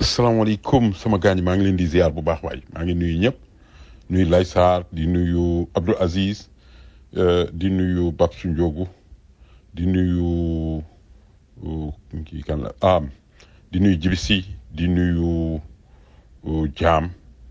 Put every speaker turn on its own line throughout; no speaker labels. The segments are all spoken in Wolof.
asalaamaaleykum sama gaañ maa ngi leen di ziar bu baax waay maa ngi nuyu ñëpp nuyu Lay Sarr di nuyu Abdou Aziz euh, di nuyu Babsu Ndiogu di nuyu euh, kii kan la ah di nuyu Jibisi di nuyu euh, Jaam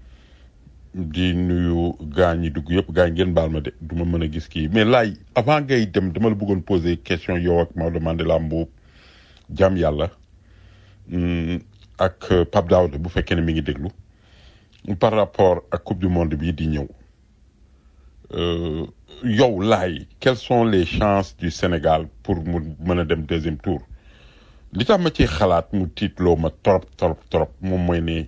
di nuyu gaañ yi dugg yëpp gaañ ngeen baal ma de du ma mën a gis kii mais laay avant ngay dem dama la bëggoon poser question yow ak Maodo Mandela Mbuub Jaam yàlla mm, ak euh, Pape Daouda bu fekkee ne mi ngi déglu par rapport ak coupe du monde bii di ñëw euh, yow laay quelles sont les chances du Sénégal pour mu mën a dem deuxième tour li tax ma ci xalaat mu tiitloo ma trop trop trop moom mooy ne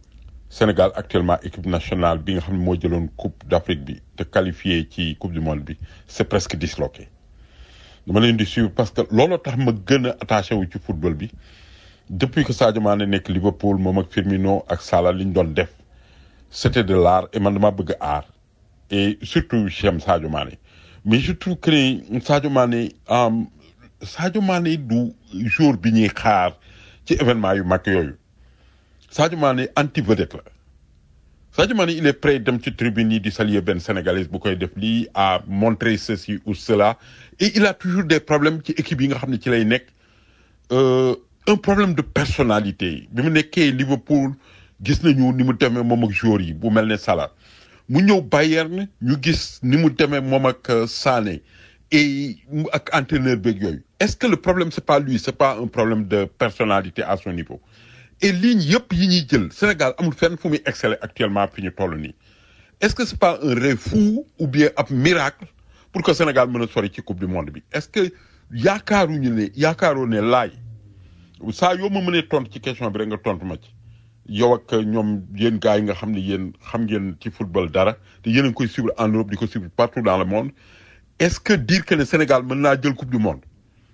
Sénégal actuellement équipe nationale bi nga xam ne moo jëloon coupe d'Afrique bi te qualifié ci coupe du monde bi c'est presque disloqué dama leen di suivre parce que looloo tax ma gën a attaché wu ci football bi depuis que Sadio Mané nekk Liverpool moom ak Firmino ak Salah li ñu doon def c'était de l'art et man dama bëgg art et surtout j'aime Sadio Mané mais je trouve que ne Sadio Mané um, Sadio Mané du jour bi ñuy xaar ci événement yu mag yooyu Sadio Mané anti vedette la Sadio Mané il est prêt dem ci tribune yi di saluer benn sénégalais bu koy def lii à montrer ceci ou cela et il a toujours des problèmes ci équipe yi nga xam ne ci lay nekk euh, un problème de personnalité bi mu nekkee Liverpool gis nañu ni mu demee moom ak joueurs yi bu mel ne Salah mu ñëw Bayern ñu gis ni mu demee moom ak euh, Sané et mu- ak entraîneur beeg yooyu est-ce que le problème c'est pas lui c'est pas un problème de personnalité à son niveau et ligne yëpp yi ñuy jël Sénégal amul fenn fu muy exceller actuellement fi ñu toll nii est-ce que c'est pas un rêve fou ou bien ab miracle pour que Sénégal mën a sori ci coupe du monde bi est-ce que yaakaaruñu ne yaakaaroo ne laay saa yoo ma mënee tontu ci question bi rek nga tontu ma ci yow ak ñoom yéen gars yi nga xam ne yéen xam ngeen ci football dara te yéen a ngi koy suivre en Europe di ko suivre partout dans le monde est-ce que dire que ne Sénégal mën naa jël coupe du monde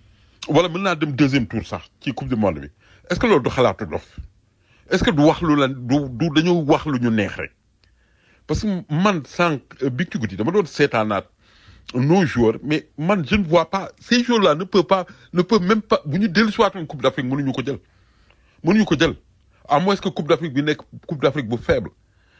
wala mën naa dem deuxième tour sax ci coupe du monde bi est-ce que loolu du xalaatu dof est-ce que du wax lu la du du dañoo wax lu ñu neex rek parce que man sànq euh, bi ci guddi dama doon seetaanaat nos joueurs mais man je ne vois pas ces joueurs-là ne peuvent pas ne peuvent même pas bu ñu dellu si waatoon coupe d'Afrique mënuñu ko jël mënuñu ko jël à moins que coupe d'Afrique bi nekk coupe d'Afrique bu faible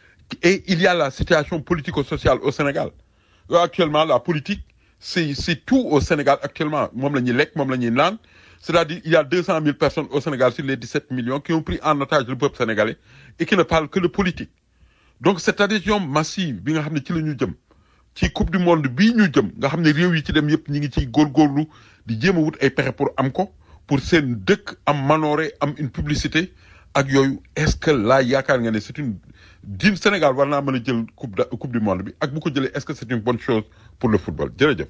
et il y a la situation politico-sociale au Sénégal Euh, actuellement la politique c'est c'est tout au Sénégal actuellement moom la ñuy lekk moom la ñuy naan c'est-à-dire il y a deux cent mille personnes au Sénégal sur les dix-sept millions qui ont pris en otage le peuple sénégalais et qui ne parlent que de politique donc cette adhésion massive bi nga xam ne ci la ñu jëm ci coupe du monde bii ñu jëm nga xam ne réew yi ci dem yëpp ñi ngi ciy góorgóorlu di jéem a wut ay pexe pour am ko pour seen dëkk am manoore am une publicité ak yooyu est-ce que là yaakaar nga ne c'est une din Sénégal war naa mën a jël coupe da- coupe du monde bi ak bu ko jëlee est-ce que c'est une bonne chose pour le football jërëjëf.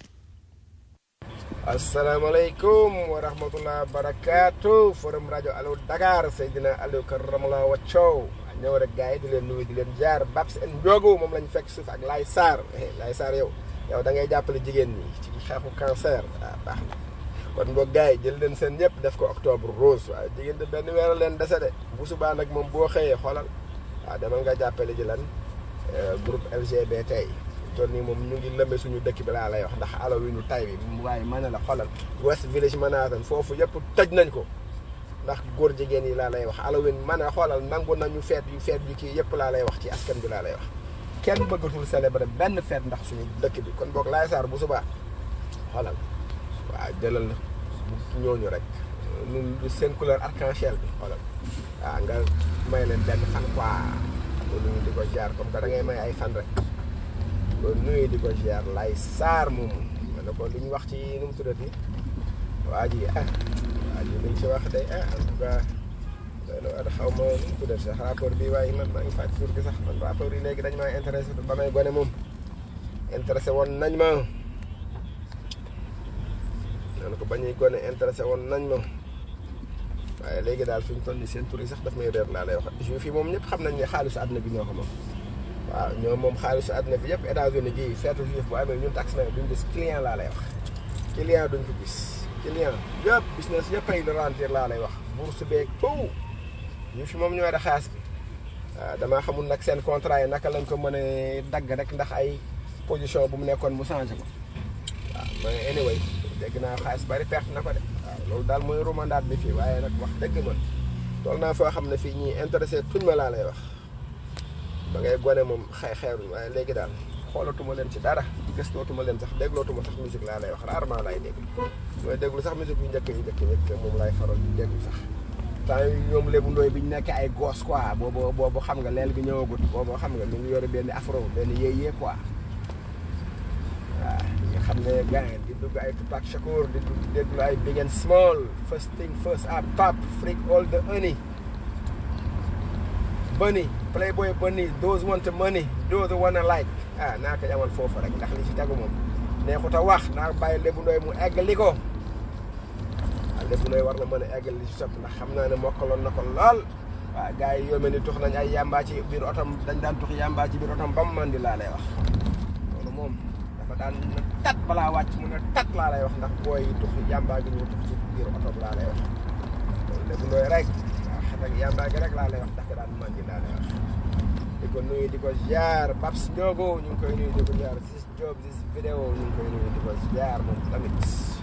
asalaamaaleykum wa rahmatullah barakaatu forum rajo Allo Dakar Seydina Aliou Karamala Waccow ñëw rek gars yi di leen nuyu di leen jaar Babs en Ndiogu moom lañ fekk suuf ak Laye Sarr eh Laye Sarr yow yow da ngay jàppale jigéen ñi ci xeexu cancer ah baax na kon boog gars yi jël leen seen ñëpp def ko octobre rose waaye jigéen de benn weer a leen dese de bu subaa nag moom boo xëyee xoolal waaw demal nga jàppale ji lan eh, groupe LGBT yi toll nii moom ñu ngi lëmbe suñu dëkk bi laa lay wax ndax Halloween tay bi waaye mën na la xoolal West Village Manhattan foofu yëpp tëj nañ ko ndax góor jigéen yi laa lay wax Halloween mën a xoolal nangu nañu feet yu feet yu kii yëpp laa lay wax ci askan bi laa lay wax kenn bëggatul célébrer benn feet ndax suñu dëkk bi kon boog laay saar bu subaa xoolal waaw jëlal bu ñooñu rek ñun seen couleur arc-en-ciel bi xoolal waaw nga may leen benn fan quoi ko nuyu di ko jaar comme que da ngay may ay fan rek ko nuyu di ko jaar lay saar moom ma ne ko li ñu wax ci nu mu tuddati waa ji ah waa ji liñ ci wax day ah en tout cas doy na waar xaw ma nu mu tuddati sax rapport bi waaye man maa ngi fàttali tur gi sax man rapport yi léegi dañ maa intéressé ba may gone moom intéressé woon nañ ma nee na ko ba ñuy gone intéressé woon nañ ma waaye léegi daal fi ñu toll nii seen tur yi sax daf may réer laa lay wax juif yi moom ñëpp xam nañ ne xaalisu àdduna bi ñoo ko moom waaw ñoom moom xaalisu àdduna bi yëpp États-Unis gii feetu juif bu amee ñun tax na duñ gis client laa lay wax client duñ ko gis client yëpp business yëpp ay ralentir laa lay wax bourse beeg tout juif yi moom ñoo da xaas bi waaw damaa xamul nag seen contrat yi naka lañ ko mën a dagg rek ndax ay position bu mu nekkoon mu changé ko waaw mais anyway dégg naa xaalis bari perte na ko de waaw loolu daal mooy romandaat bi fii waaye nag wax dëgg man tool naa foo xam ne fii ñii intéressé tuñ ma laa lay wax ba ngay gone moom xay xeeruñ waaye léegi daal xoolatuma leen ci dara gëstootuma leen sax déglootuma sax musique laa lay wax rarement laay déglu mooy déglu sax musique yu njëkk yi njëkk njëkk moom laay faral di déglu sax temps yi ñoom lébu ndooy bi ñu nekkee ay goos quoi boobu boobu xam nga leel bi ñëwagut boobu xam nga mi ngi yore benn afro benn yéyee quoi waaw nga xam ne gars di dugg ay Tupac Shakur di dugg déglu ay Big and Small first thing first ah pap freak all the honey bunny playboy bunny those want money those wanna like ah naa ko yamal foofu rek ndax li ci tegu moom neexut a wax naa bàyyi lébu ndooy mu eggali ko waaw lébu ndooy war na mën a eggali li ci topp ndax xam naa ne mokkaloon na ko lool waaw gars yi yoo mel ni tux nañ ay yàmbaa ci biir otom dañ daan tux yàmbaa ci biir otom ba mu mandi laa lay wax loolu moom dafa daan na tat balaa wàcc mu ne tat laa lay wax ndax booy tux yàmbaa gi ñu tux ci biir otom laa lay wax loolu lébu ndooy rek waaw xet ak yàmbaa gi rek laa lay wax ndax daan mandi laa lay wax di ko nuyu di ko ziar Babs Ndiogo ñu ngi koy nuyu di ko ziar Sis Diop Sis vidéo ñu ngi koy nuyu di ko ziar moom tamit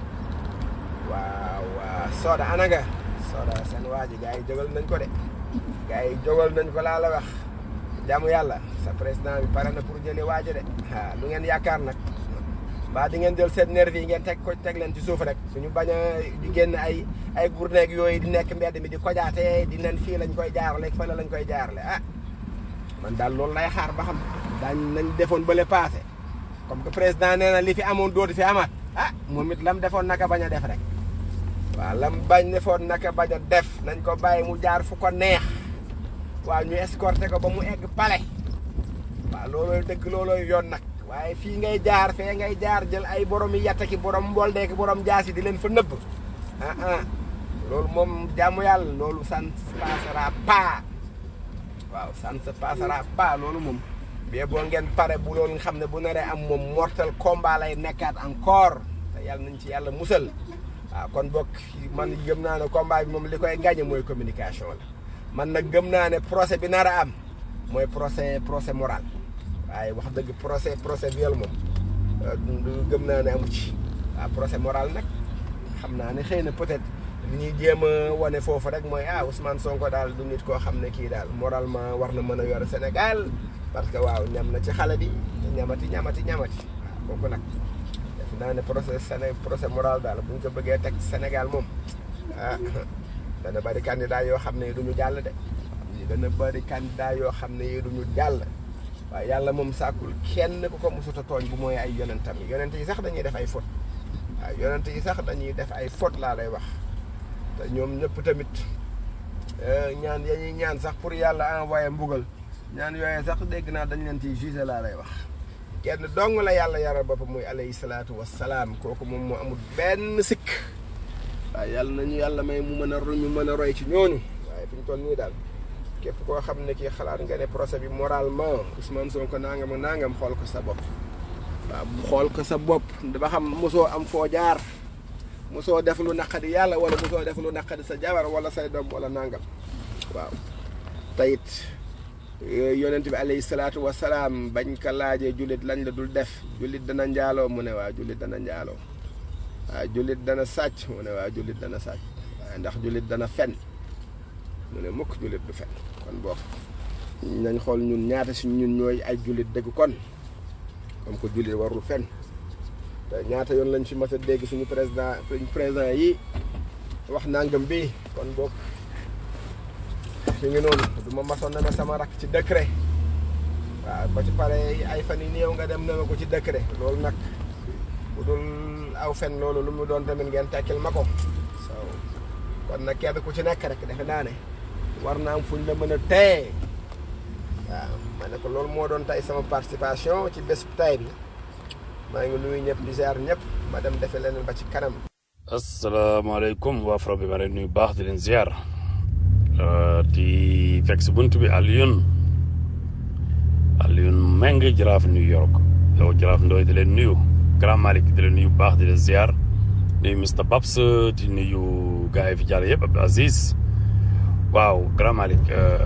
waaw waaw Soda ana nga Soda seen waa ji gars yi jógal nañ ko de gars yi jógal nañ ko laa la wax jaamu yàlla sa président bi pare na pour jëli waa ji de ah lu ngeen yaakaar nag mbaa di ngeen jël seen nervi yi ngeen teg ko teg leen ci suuf rek suñu bañ a di génn ay ay gourneeg yooyu di nekk mbedd mi di kojaate di nen fii lañ koy jaarale fële lañ koy jaarale ah man daal loolu lay xaar ba xam daañ nañ defoon bële passé comme que président nee na li fi amoon dootu fi amaat ah moom it lam defoon naka bañ a def rek waaw lam bañ defoon naka bañ a def nañ ko bàyyi mu jaar fu ko neex waaw ñu escorté ko ba mu egg palais waaw loolooy dëgg loolooy yoon nag waaye fii ngay jaar fee ngay jaar jël ay borom yi yatta ki borom mboldee ki borom jaasi di leen fa nëbb ah ah loolu moom jaamu yàlla loolu ça ne se passera pas waaw ça ne se passera pas loolu moom bien boo ngeen pare bu loolu nga xam ne bu naree am moom mortel combat lay nekkaat encore te yàlla nañ ci yàlla musal waaw kon bokk man gëm naa ne combat bi moom li koy gagné mooy communication la man nag gëm naa ne procès bi nar a am mooy procès procès moral waaye wax dëgg procès procès viol moom gëm naa ne amu ci waaw procès moral nag xam naa ne xëy na peut-être li ñuy jéem a wane foofu rek mooy ah Ousmane Sonko daal du nit koo xam ne kii daal moralement war na mën a yor Sénégal parce que waaw ñam na ci xale bi ñamati ñamati ñamati waaw kooku nag def naa ne procès Séné procès moral daal bu ñu ko bëggee teg Sénégal moom ah dana bari candidat yoo xam ne duñu jàll de dana bari candidat yoo xam ne yi duñu jàll waaye yàlla moom sàkkul kenn ku ko mosut a tooñ bu mooy ay yonentam yi yonent yi sax dañuy def ay faute waaw yonent yi sax dañuy def ay faute laa lay wax te ñoom ñëpp tamit ñaan ya ñuy ñaan sax pour yàlla envoyé mbugal ñaan yooyee sax dégg naa dañ leen ciy jugé laa lay wax kenn dong la yàlla yaral boppam muy alayhi salaatu wassalaam kooku moom moo amul benn sikk waaye yàlla nañu yàlla may mu mën a ñu mën a roy ci ñooñu waaye fi ñu toll nii daal képp koo xam ne kii xalaat nga ne procès bi moralement Ousmane Sonko nangam ak nangam xool ko sa bopp waaw xool ko sa bopp ba xam mosoo am foo jaar mosoo def lu naqadi yàlla wala mosoo def lu naqadi sa jabar wala say doom wala nangam waaw tayit yonent bi alayhi salaatu wasalaam bañ ko laajee jullit lañ la dul def jullit dana njaaloo mu ne waa jullit dana njaaloo waaw jullit dana sàcc mu ne waa jullit dana sàcc waaye ndax jullit dana fen mu ne mukk jullit du fen kon bokk nañ xool ñun ñaata si ñun ñooy ay jullit dëgg kon comme que jullit warul fen te ñaata yoon lañ fi mas a dégg suñu président suñu président yi wax nangam bi kon bokk fi ngi noonu du ma masoon na ne sama rakk ci décret waaw ba ci pare ay fan yi néew nga dem na ma ko ci décret loolu nag bu dul aw fen loolu lu mu doon tamit ngeen tekkil ma ko so kon nag kenn ku ci nekk rek defe naa ne war naa am fuñ la mën a teye waaw ma ne ko loolu moo doon tey sama participation ci bés tay bi maa ngi nuyu ñëpp di ziar ñëpp ma dem defe leneen ba ci kanam
asalaamaaleykum waa Fra bi ma leen nuyu baax di leen ziar di fekk si bunt bi Alioune Alioune Meng jaraaf New York yow jaraaf Ndoye di leen nuyu Grand Malick di leen nuyu baax di leen ziar nuyu Mr Babs di nuyu gars yi fi jàll yëpp Abdou Aziz waaw Grand Malick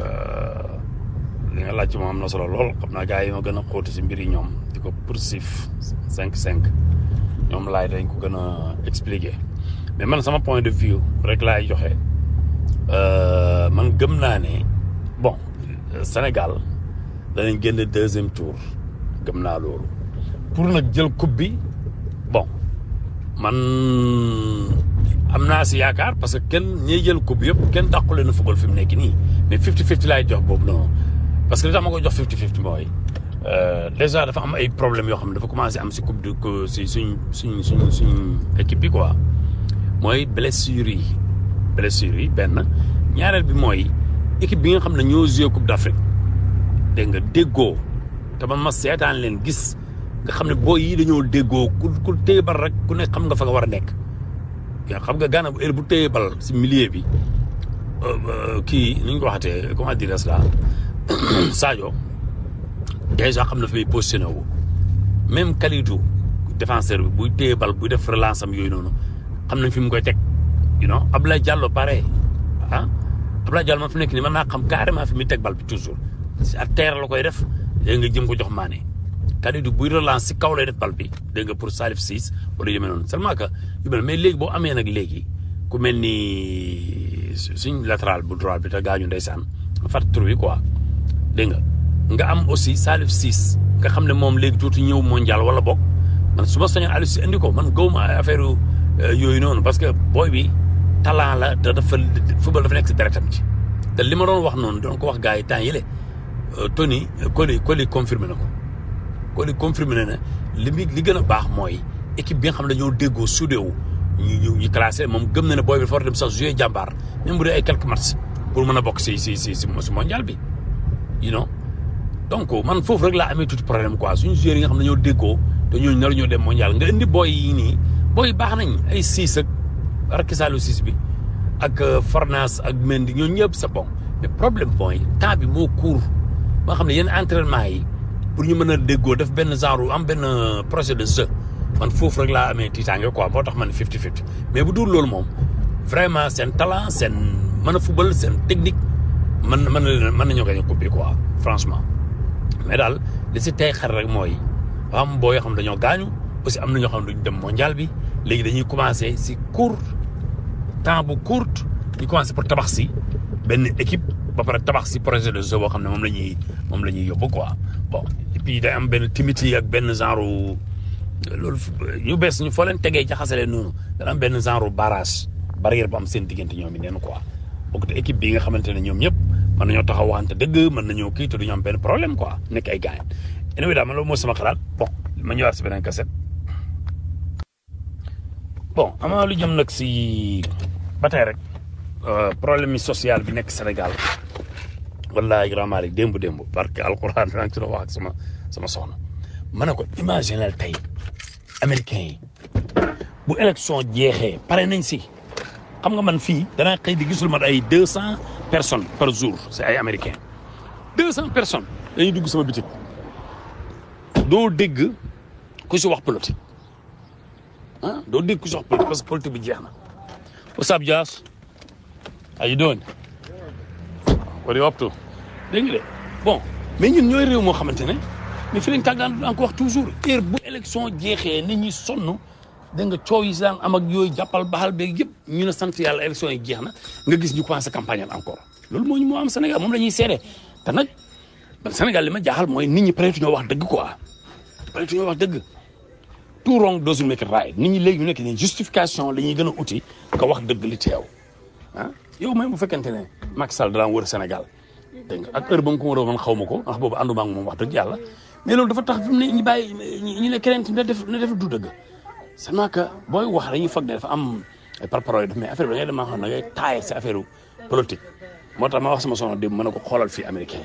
li nga laaj ci moom am na solo lool xam naa gars yi ma gën a xóoti si mbir yi ñoom di ko poursuivre cinq cinq ñoom laay dañ ko gën a expliquer mais man sama point de vue rek laay joxe Euh, man gëm naa ne bon euh, Sénégal danañ génn deuxième tour gëm naa loolu pour nag jël coupe bi bon man am naa si yaakaar parce que kenn ñiy jël coupe yëpp kenn dàqu leen a football fi mu nekk nii mais 50-50 laay jox boobu noonu parce que li tax ma koy jox 50-50 mooy euh, déjà dafa am ay problèmes yoo xam ne dafa commencé am si coupe de ko si suñ suñ suñ suñ équipe bi quoi mooy blessures yi blessures yi benn ñaareel bi mooy équipe bi nga xam ne ñoo joué coupe d'Afrique dégg nga déggoo te man ma seetaan leen gis nga xam ne booy yi dañoo déggoo ku ku téye bal rek ku nekk xam nga fa nga war a nekk yaa xam nga Gana bu heure bu téye bal si milieu bi euh, euh, kii ni ñu ko waxatee comment dire cela Sadio déjà xam na fi muy positionné wu même Kalidou défenseur bi buy téye bal buy def relance am yooyu noonu xam nañ fi mu koy teg you know Abdoulaye Diallo pareil ah Abdoulaye Diallo man fi nekk nii mën naa xam carrément fi muy teg bal bi toujours si à terre la koy def dégg nga jëm ko jox maane Kalidou buy relance si kaw lay def bal bi dégg nga pour Salif Ciss wala yu mel noonu seulement que yu mel mais léegi boo amee nag léegi ku mel ni suñ latéral bu droit bi te gaañu ndeysaan ma fàttali tur bi quoi dégg nga nga am aussi Salif Ciss nga xam ne moom léegi tuuti ñëw mondial wala bokk man su ma sañoon Aliou Cissé indi ko man gawma affaire yooyu noonu parce que booy bi talent la te dafa football dafa nekk si deretam ci te li ma doon wax noonu doon ko wax gars yi temps yële Tony Coly Coly confirmé na ko Coly confirmé na ne li muy li gën a baax mooy équipe bi nga xam ne dañoo déggoo soudéwu ñu ñu ñu classé moom gëm na ne booy bi dafa war a dem sax jouer jàmbaar même bu dee ay quelques matchs pour mën a bokk si si si si mondial bi you know donc man foofu rek laa amee tuuti problème quoi suñu joueurs yi nga xam ne dañoo déggoo te ñooñu nar ñoo dem mondial nga indi booy yi nii booy baax nañ ay siis ak Rakisalu siis bi ak Fornas ak Mendy ñooñu ñëpp c'est bon mais problème mooy temps bi moo court ba nga xam ne yenn entraînement yi pour ñu mën a déggoo def benn genre am benn projet de jeu man foofu rek laa amee tiitaange quoi moo tax man 50-50 mais bu dul loolu moom vraiment seen talent seen mën a football seen technique mën mën na leen mën nañoo gañ a coupe bi quoi franchement mais daal li si tey xel rek mooy am boo yoo xam dañoo gaañu aussi am na ñoo xam ne duñ dem mondial bi léegi dañuy commencé si court temps bu court ñu commencé pour tabax si benn équipe ba pare tabax si projet de jeu boo xam ne moom la ñuy moom la ñuy yóbbu quoi bon et puis day am benn timidité ak benn genre loolu ñu bees ñu foo leen tegee jaxase leen noonu dana am benn genre barrage barrière bu am seen diggante ñoom it neen quoi bokk te équipe bi nga xamante ne ñoom ñëpp mën nañoo taxaw waxante dëgg mën nañoo kii te duñu am benn problème quoi nekk ay gaañ anyway daal man loolu mooy sama xalaat bon ma ñëwaat si beneen kaset bon amaa lu jëm nag si ba tey rek problème yi social bi nekk Sénégal wallahi grand Malick démb démb parce que alxuraan daa ngi ci doon wax ak sama sama soxna ma ne ko imaginel tey américains yi bu élection jeexee pare nañ si xam nga man fii danaa xëy di gisul mat ay deux cent personnes par jour c'est ay américains deux cent personnes dañuy dugg sama bitik doo dégg ku si wax politique ah doo dégg ku si wax politique parce que politique bi jeex na what's up Dias how you doing what are you up to dégg nga de bon mais ñun ñooy réew moo xamante ne mais fi lañ tàggaan daan ko wax toujours heure bu élection jeexee nit ñi sonn dégg nga coow yi si daan am ak yooyu jàppal baxal beeg yëpp ñu ne sant yàlla élection yi jeex na nga gis ñu commencé campagne encore loolu moo ñu moo am Sénégal moom la ñuy seede te nag man Sénégal li ma jaaxal mooy nit ñi peut-être ñoo wax dëgg quoi peut-être ñoo wax dëgg tout wrong doesn't make it right nit ñi léegi ñu nekk nii justification la ñuy gën a uti nga wax dëgg li teew ah yow même bu fekkente ne Macky Sall daan wër Sénégal dégg nga ak heure ba nga ko war a man xaw ma ko ndax boobu ànduma ak moom wax dëgg yàlla mais loolu dafa tax fi mu ne ñu bàyyi ñu ne keneen na def na def du dëgg seulement que booy wax dañuy foog ne dafa am ay parparole def mais affaire bi da ngay dem maa xam ne da ngay taayee si affaire politique moo tax ma wax sama soxna démb mën na ko xoolal fii américain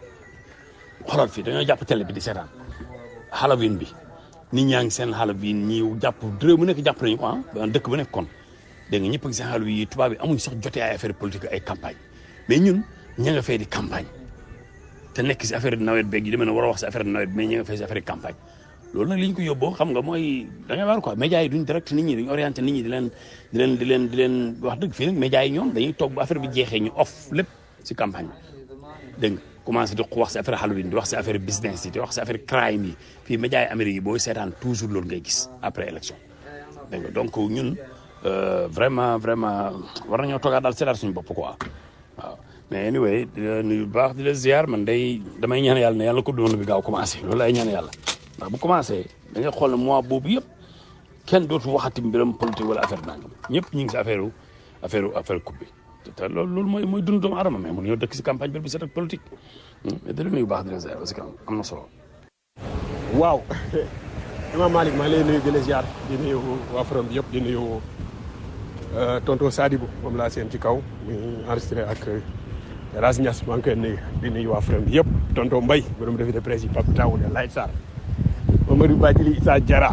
yi xoolal fii dañoo jàpp télé bi di seetaan Halloween bi nit ñaa ngi seen Halloween ñi jàpp réew mu nekk jàpp nañu ko ah dëkk bu nekk kon dégg nga ñëpp a ngi seen Halloween yi tubaab bi amuñ sax jotee ay affaire politique ay campagne mais ñun ña nga fay di campagne te nekk si affaire nawet beeg yi demee na war a wax si affaire nawet mais ña nga fay si affaire campagne loolu nag li ñu ko yóbboo xam nga mooy da ngay waar quoi médias yi duñ direct nit ñi duñ orienté nit ñi di leen di leen di leen di leen wax dëgg fii nag médias yi ñoom dañuy toog ba affaire bi jeexee ñu off lépp si campagne bi dégg nga commencé di wax si affaire Halloween di wax si affaire business yi di wax si affaire crime yi fii médias yi Amérique yi booy seetaan toujours loolu ngay gis après élection dégg nga donc ñun Euh, vraiment vraiment war nañoo toogaat daal seetaat suñu bopp quoi waaw mais anyway di la nuyu bu baax di la ziar man day damay ñaan yàlla ne yàlla ko doon bi gaaw commencé loolu lay ñaan yàlla ndax bu commencé da ngay xool ne mois boobu yëpp kenn dootu waxati mbiram politique wala affaire nangam ñëpp ñu ngi si affaire affaire affaire coupe bi te te loolu loolu mooy mooy dund doomu aadama mais mun ñoo dëkk si campagne bi bu set ak politique mais di la nuyu bu baax di la ziar parce que am na solo.
waaw Imam Malick maa ngi lay nuyu di la ziar di nuyu waa forum bi yëpp di nuyu euh, tonton Sadibou moom laa seen ci kaw muy enregistré ak Ras Niass maa ngi koy nuyu di nuyu waa forum bi yëpp tonton Mbaye borom revue de presse yi Pape Taw de Laye Sarr Mamadou Badjili Issa Diarra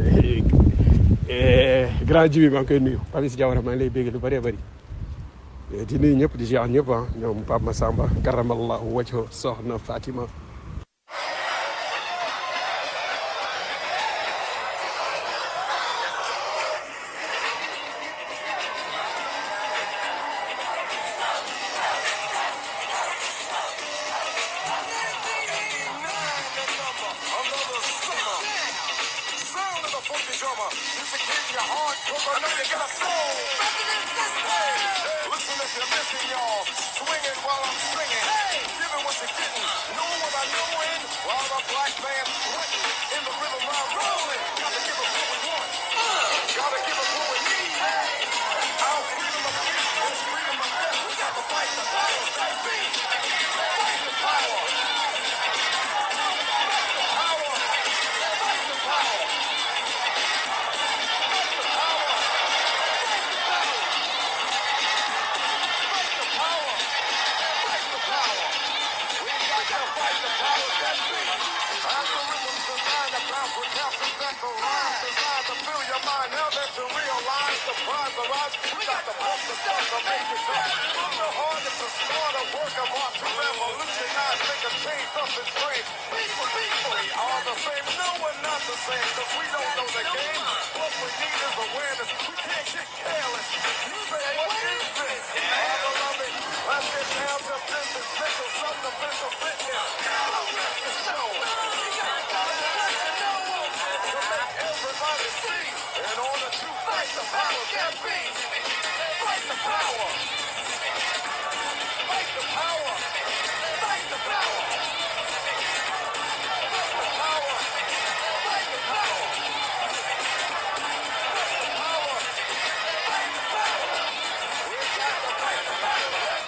eh, grand Jibi maa ngi koy nuyu Pape Issa Diawara maa ngi lay bégg lu bëree bëri di nuyu ñëpp di ziar ñëpp ah ñoom Pape Massamba karamallahu wajho soxna Fatima
Another summer. Sound of the funky drummer. Music hitting your heart, cause I know you got a soul. Listen if you're missing, y'all. Swinging while I'm singing. Giving what you're getting. Know what I know in. While the black man sweating. In the rhythm I'm rolling. Gotta give us what we want. Gotta give us what we need. Our freedom of speech is freedom of death. We got to fight the powers that be. Fight the power. Power. Fight the power. Cause we don't know the game. What we need is awareness. We can't get careless. You say, what is this? I love it. Let's get down to business. Mental, self-defense, fitness. Now let's get show. To make everybody see. In order to fight the power that be. Fight the power. Fight the power. Fight the power. Fight the power. Fight the power. Fight the power. Fight the power. We got to fight the power.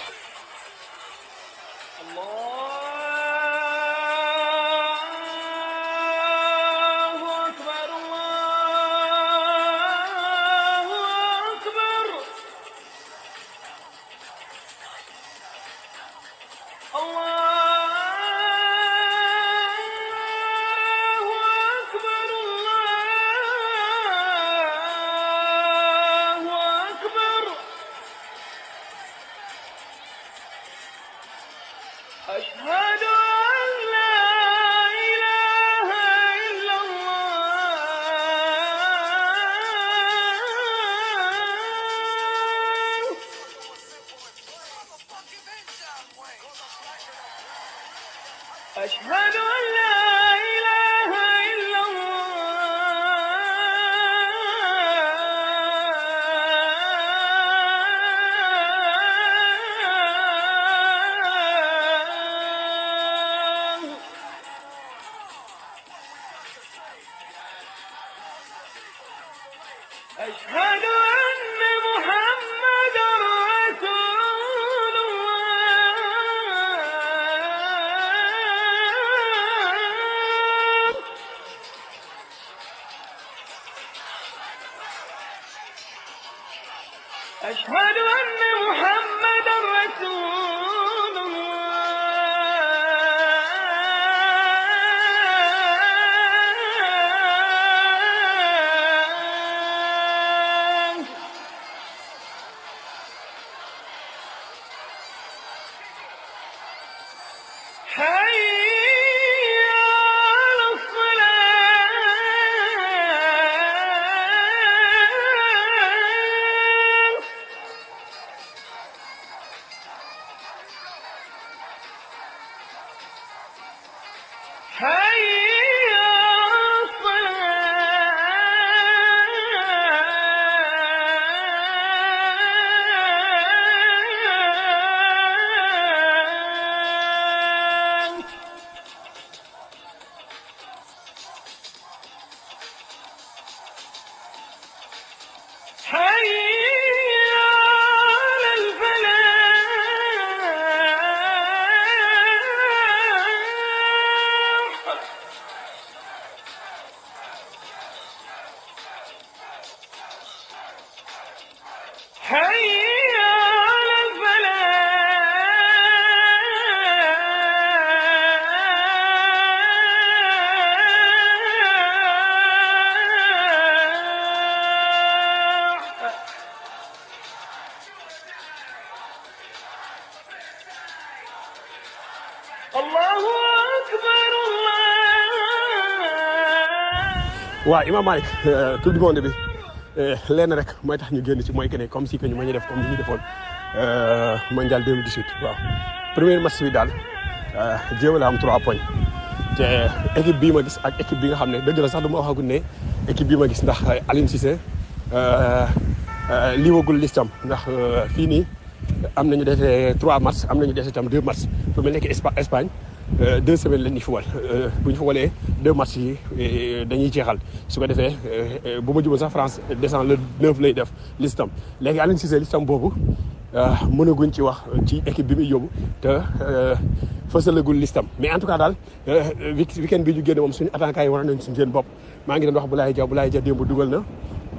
الله أكبر الله أكبر الله أكبر الله أكبر أشهد أن لا إله إلا الله أشهد أن لا إله إلا الله أشهد أن محمدا رسول الله أشهد أن محمدا رسول الله حي على الصلاة حي على الله أكبر الله
waaw Imam Malick coupe du monde bi lenn rek mooy tax ñu génn ci mooy que ne comme si que ñu ma ñu def comme ni ñu defoon mondial 2018 waaw premier match bi daal jéem a la am 3 points te équipe bii ma gis ak équipe bi nga xam ne dëgg la sax du ma waxagul ne équipe bii ma gis ndax Aliou Cissé lii wagul listam ndax fii nii am nañu dese 3 matchs am nañu dese itam 2 matchs fu mel nekk Espa Espagne deux semaines la ñuy fubal bu ñu fubalee deux matchs yi dañuy jeexal su ko defee bu ma jubal sax France descend le 9 lay def listam léegi Aliou Cissé listam boobu mënaguñ ci wax ci équipe bi muy yóbbu te fësalagul listam mais en tout cas daal weekend bi ñu génne moom suñu attaquant yi war nañ suñu seen bopp maa ngi doon wax Boulaye Dia Boulaye Dia démb dugal na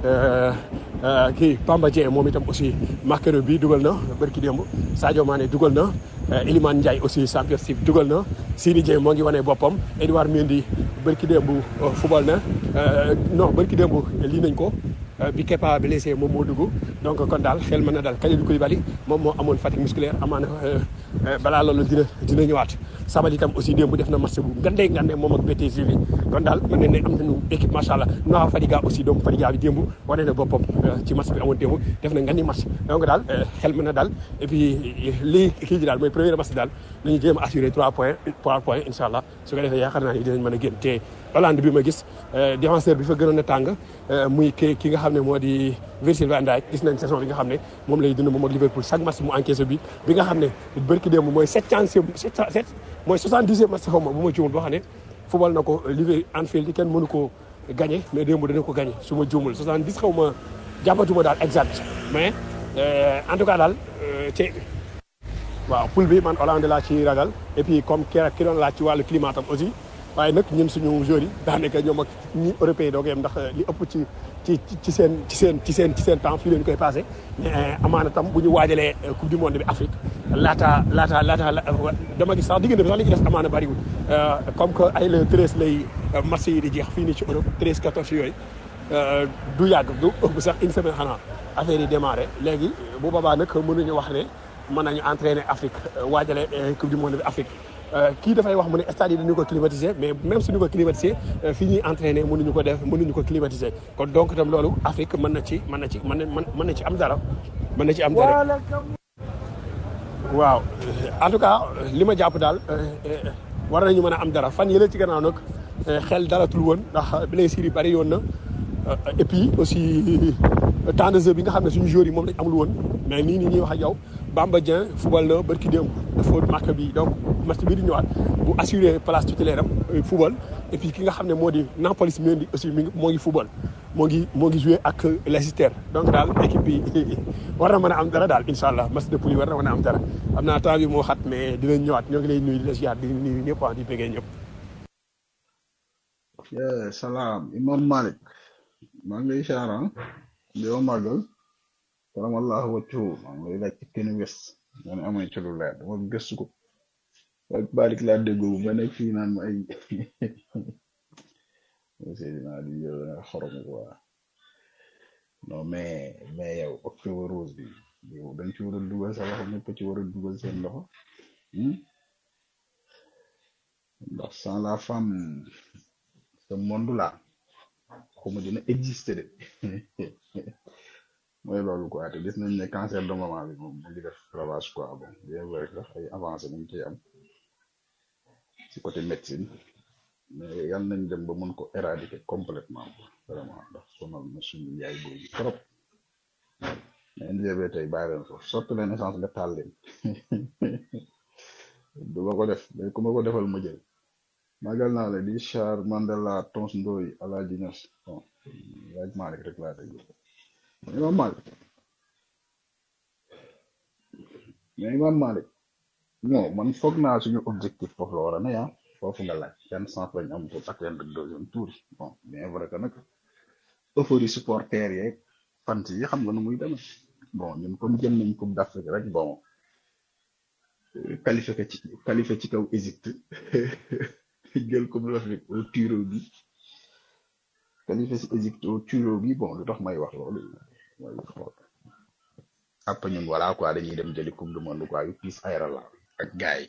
kii Bamba Dieng moom itam aussi marqueur bi dugal na bërki démb Sadio Mané dugal na Iliman Ndiaye aussi championship dugal na Sini Dieng moo ngi wane boppam Edouard Mendy bërki démb football na non bërki démb lii nañ ko bi Kepa blessé moom moo dugg donc kon daal xel mën na daal Kalidou Koulibaly moom moo amoon fatigue musculaire amaana balaa loolu dina dina ñëwaat Sabaly itam aussi démb def na match bu ngandee ngandee moom ak BTG bi kon daal mën nañ ne am nañu équipe macha allah Noah Fadiga aussi doomu Fadiga bi démb wane na boppam ci match bi amoon démb def na ngandi match donc daal xel mën na daal et puis lii kii ji daal mooy premier match daal nañu jéem a assuré 3 points 3 points incha allah su ko defee yaakaar naa ni dinañ mën a génn te Hollande bi ma gis défenseur bi fa gënoon a tàng muy ki ki nga xam ne moo di Virgil van Dijk gis nañ saison bi nga xam ne moom lay dund moom ak Liverpool chaque match mu encaissé bi bi nga xam ne bërki démb mooy septième sept mooy soixante-dixième match xaw ma bu ma juumul boo xam ne football na ko Liverpool Anfield di kenn mënu ko gagné mais démb dana ko gagné su ma juumul soixante-dix xaw ma jàppatuma daal exact mais en tout cas daal te waaw poule bi man Hollande laa ci ragal et puis comme ki ki doon laaj ci wàllu climat tam aussi waaye nag ñun suñu joueurs yi daanaka ñoom ak ñi européens yi doo ko yem ndax li ëpp ci ci ci seen ci seen ci seen ci seen temps fii leen koy passé mais amaana tam bu ñu waajalee coupe du monde bi Afrique laata laata laata dama gis sax diggante bi sax li ci des amaana bariwul comme que ay le treize lay match yi di jeex fii nii ci Europe treize quatorze yooyu du yàgg du ëpp sax une semaine xanaa affaire yi démarré léegi bu boobaa nag mënuñu wax ne mën nañu entraîner Afrique waajale coupe du monde bi Afrique kii dafay wax mu ne stade yi dañu ko climatiser mais même suñu ko climatiser fii ñuy entraîner mënuñu ko def mënuñu ko climatiser kon donc itam loolu Afrique mën na ci mën na ci mën na mën na ci am dara mën na ci am dara waaw en tout cas li ma jàpp daal war nañu mën a am dara fan yële ci gannaaw nag xel dalatul woon ndax blessures yi bari yoon na et puis aussi temps de jeu bi nga xam ne suñu joueurs yi moom lañ amul woon mais nii nii ñuy wax ak yow Bamba Dieng football na barki démb dafa marque bi donc match bii di ñëwaat bu assuré place titulaire am football et puis ki nga xam ne moo di Nampalys Mendy aussi mi ngi moo ngi football moo ngi moo ngi joué ak Leicester donc daal équipe bi war na mën a am dara daal incha allah match de poule yi war na mën a am dara am naa temps bi moo xat mais dinañ ñëwaat ñoo ngi lay nuyu di la ziar di nuyu ñëpp wax di bëggee ñëpp.
Yeah, salaam Imam Malik maa ngi lay ziar ah di wa màggal karamallahu wajhu maa ngi lay laaj ci kenn wes nga ne amee ci lu leer dama gëstu ko ak Malik laa déggoo ba nekk fii naan ma ay Seydina di yow da nga xorom quoi non mais mais yow octobre rose bi yow dañ ci war a dugal sa loxo ñëpp ci war a dugal seen loxo hmm? ndax sans la femme ce monde là xuma dina exister de mooy loolu quoi te gis nañ ne cancer de maman bi moom mu ngi def ravage quoi bon bien vrai que ay avancé mu ngi ciy am ci côté médecine mais yal nañ dem ba mën ko éradiquer complètement quoi vraiment ndax sonal na suñu yaay boobu trop mais NGB tey bàyyi leen foofu sotti leen essence nga taal leen du ma ko def mais ku ma ko defal ma jël magal naa la di char Mandela Tons Ndoy Alaaji Ñas bon laaj Malick rek laa déglu mais Imam Malick mais Imam Malick non man foog naa suñu objectif foofu la war a ne ah foofu nga laaj yan sens lañ am pour atteindre deuxième tour yi bon bien vrai que nag euphorie supporter yeeg fans yi xam nga nu muy demee bon ñun comme jël nañ coupe d'Afrique rek bon qualifié ko ci qualifié ci kaw Égypte jël coupe d'Afrique au tiro bi qualifié ci Égypte au tiro bi bon lu tax may wax loolu mooy xool après ñun voilà quoi dañuy dem jëli coupe du monde quoi yu piis ayra la ak gaay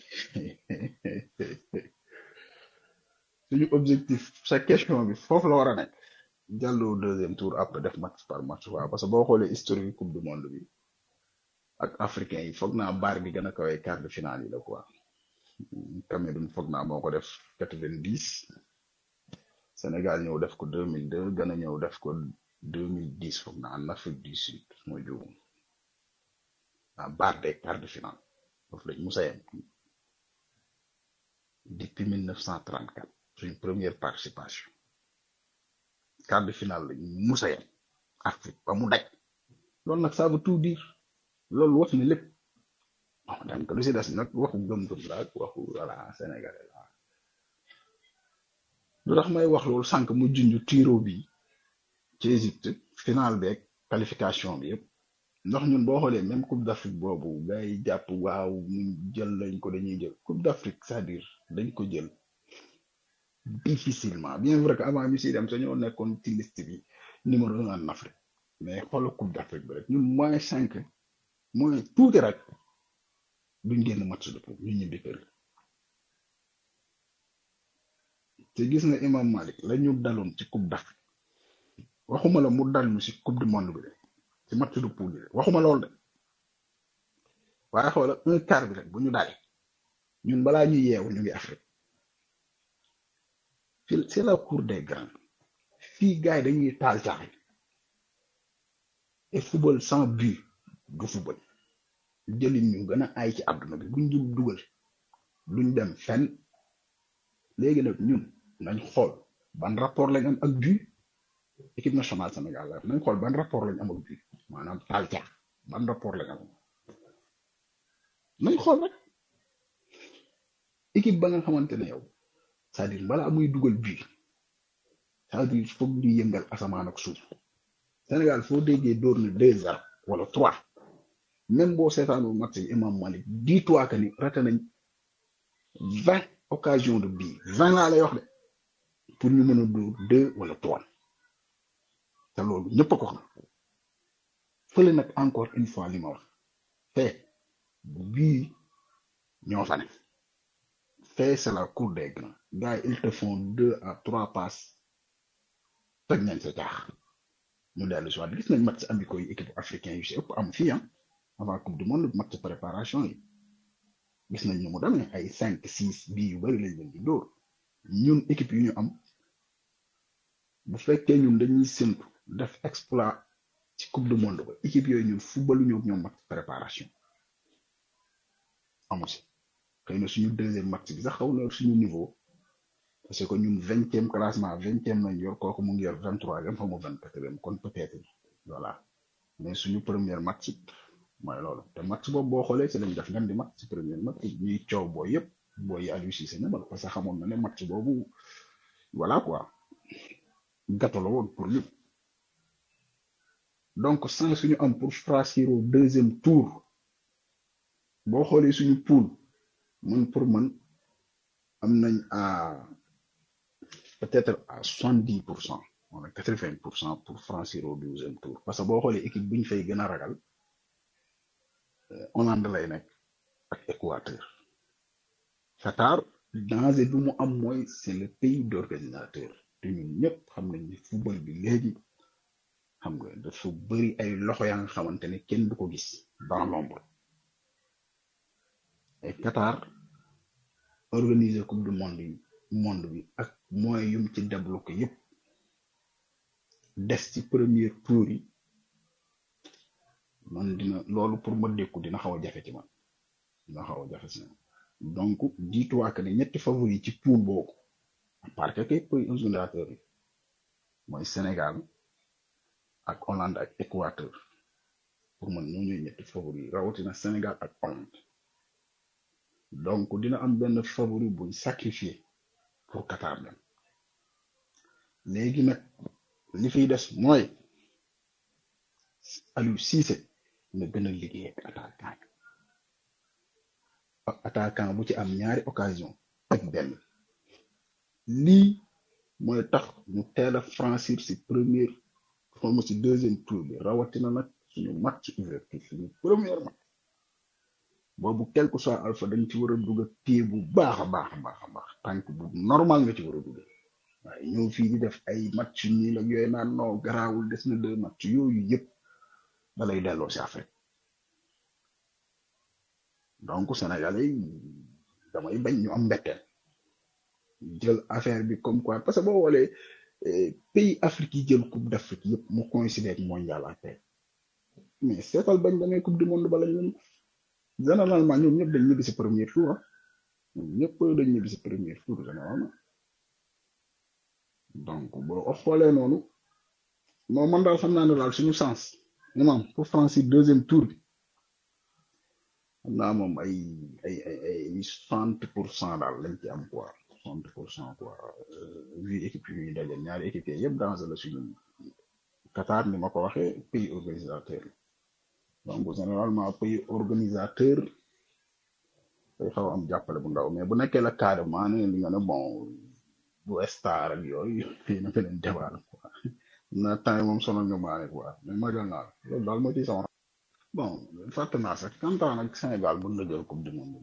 suñu objectif sa question bi foofu la war a nekk jàll au deuxième tour après def match par match waaw parce que boo xoolee historique coupe du monde bi ak africain yi foog naa baar bi gën a kawee quart de finale yi la quoi Cameroun foog naa moo ko def quatre-vingt-dix Sénégal ñëw def ko deux mille deux Ghana ñëw def ko deux mille dix foog naa en Afrique du Sud mooy juum ah baar des quart de finale foofu lañ musa yem depuis mille neuf cent trente-quatre suñ première participation quart de finale lañ musa yem Afrique ba mu daj loolu nag ça veut tout dire loolu wax ni lépp bon donc lu si des nag waxu gëm-gëm la ak waxu voilà sénégalais la lu tax may wax loolu sànq mu junj tiro bi ci Égypte final beeg qualification bi yëpp ndax ñun boo xoolee même coupe d'Afrique boobu gars yi jàpp waaw ñu jël lañ ko dañuy jël coupe d'Afrique c'est-à-dire dañ ko jël difficilement bien vrai que avant ñu siy dem sañoo nekkoon ci liste bi numéro un en Afrique mais xoolal coupe d'Afrique bi rek ñun moins cinq moins tuuti rek duñ génn match de poule ñu ñibbi kër te gis nga imam Malik la ñu daloon ci coupe d'Afrique waxuma la mu dal ñu ci coupe du monde bi de ci match de poule bi de waxuma lool de waaye xoola un quart bi rek bu ñu dalee ñun balaa ñu yeewu ñu ngi Afrique fii c'est la cour des grands fii gars yi dañuy taal caaxi et football sans but du football jëlin ñu gën a ay ci àdduna bi buñ dul dugal duñ dem fenn léegi nag ñun nañ xool ban rapport lañ am ak but équipe nationale Sénégal la nañ xool ban rapport lañ am ak but maanaam taal caax ban rapport lañ am nañ xool rek équipe ba nga xamante ne yow c'est-à-dire balaa muy dugal but c'est-à-dire foog di yëngal asamaan ak suuf Sénégal foo déggee dóor na deux zéro wala trois même boo seetaanul match bi Imam Malik dis-toi que ni raté nañ vingt occasions de but vingt laa lay wax de pour ñu mën a dóor deux wala trois te loolu ñëpp a ko xam fële nag encore une fois li ma wax fee bii ñoo fa ne fee c'est la cour des grands gars yi ils te font deux à trois passes toj nañ sa jaax ñu dellu si waat gis nañ match amicaux yi équipe africain yu si ëpp am fii ah avant coupe du monde match préparation yi gis nañ ñu mu demee ay cinq six bii yu bari lañ leen di dóor ñun équipe yu ñu am bu fekkee ñun dañuy séntu def exploit ci coupe du monde ba équipe yooyu ñun footballu ñoo ñoom match préparation amu si xëy na suñu deuxième match bi sax xaw na suñu niveau parce que ñun vingtième classement vingtième lañ yor kooku mu ngi yor vingt troisième xaw ma vingt quatrième kon peut-être voilà mais suñu premier match mooy loolu te match boobu boo xoolee ci lañ def ngan di match ci premier match ñuy coow booy yëpp booy yi Aliou Cissé ñamal parce que xamoon na ne match boobu voilà quoi gâteau la woon pour ñëpp donc sans suñu am pour franchir au deuxième tour boo xoolee suñu poule man pour man am nañ à peut-être à soixante dix pour cent wala quatre vingt pour cent pour franchir au deuxième tour parce que boo xoolee équipe bi ñu fay gën a ragal Hollande lay nekk ak Équateur Qatar danger bi mu am mooy c'est le pays d'organisateur te ñun ñëpp xam nañ ni football bi léegi xam nga dafa bëri ay loxo yaa nga xamante ne kenn du ko gis dans l'ombre et Qatar organiser coupe du monde yi monde bi ak moyens yum ci débloqué yépp des ci premier tour yi man dina loolu pour ma dékku dina xaw a jafe ci man dina xaw a jafe ci man donc dis-toi que ne ñetti favori ci poule boobu à part que kay pays organisateur yi mooy Sénégal ak Hollande ak Équateur pour man ñoo ñooy ñetti favori yi rawatina Sénégal ak Hollande donc dina am benn favori buñ sacrifié pour Qatar dem léegi nag li fiy des mooy Aliou Cissé na gën a liggéey ak attaquant ak attaquant bu ci am ñaari occasion ak benn lii mooy tax ñu teel a franchir ci première xawma ci deuxième tour bi rawatina nag suñu match ouverture suñu première match boobu quel que soit alpha da nga ci war a dugg pied bu baax a baax a baax a baax tànk bu normal nga ci war a dugg waaye ñëw fii di def ay match nii la yooyu naan non garaawul des na deux match yooyu yëpp da lay delloo si Afrique donc Sénégalais yi damay bañ ñu am mbetteel jël affaire bi comme quoi parce que boo xoolee eh, pays Afrique yi jël coupe d'Afrique yëpp mu coïncider ak mondial ak tey mais seetal bañ demee coupe du monde bala ñun généralement ñoom ñëpp dañ ñibbi si premier tour ah ñoom ñëpp dañ ñibbi si premier tour généralement donc boo xoolee noonu non man daal xam naa ne daal suñu sens imam pour franchir deuxième tour bi xam naa moom ay ay ay ay soixante pour cent daal lañ ci am quoi soixante pour cent quoi euh, vu équipe yi ñuy dajal ñaari équipe yi yëpp dans la suñu Qatar ni ma ko waxee pays organisateur donc généralement pays organisateur day xaw a am jàppale bu ndaw mais bu nekkee la carrément ne li nga ne bon bu star ak yooyu fii na beneen débat la quoi na temps yi moom sonal nga maane quoi mais ma jël naa la loolu daal moo ciy sama bon fàtte naa sax kantaan ak Sénégal bu na jël coupe du monde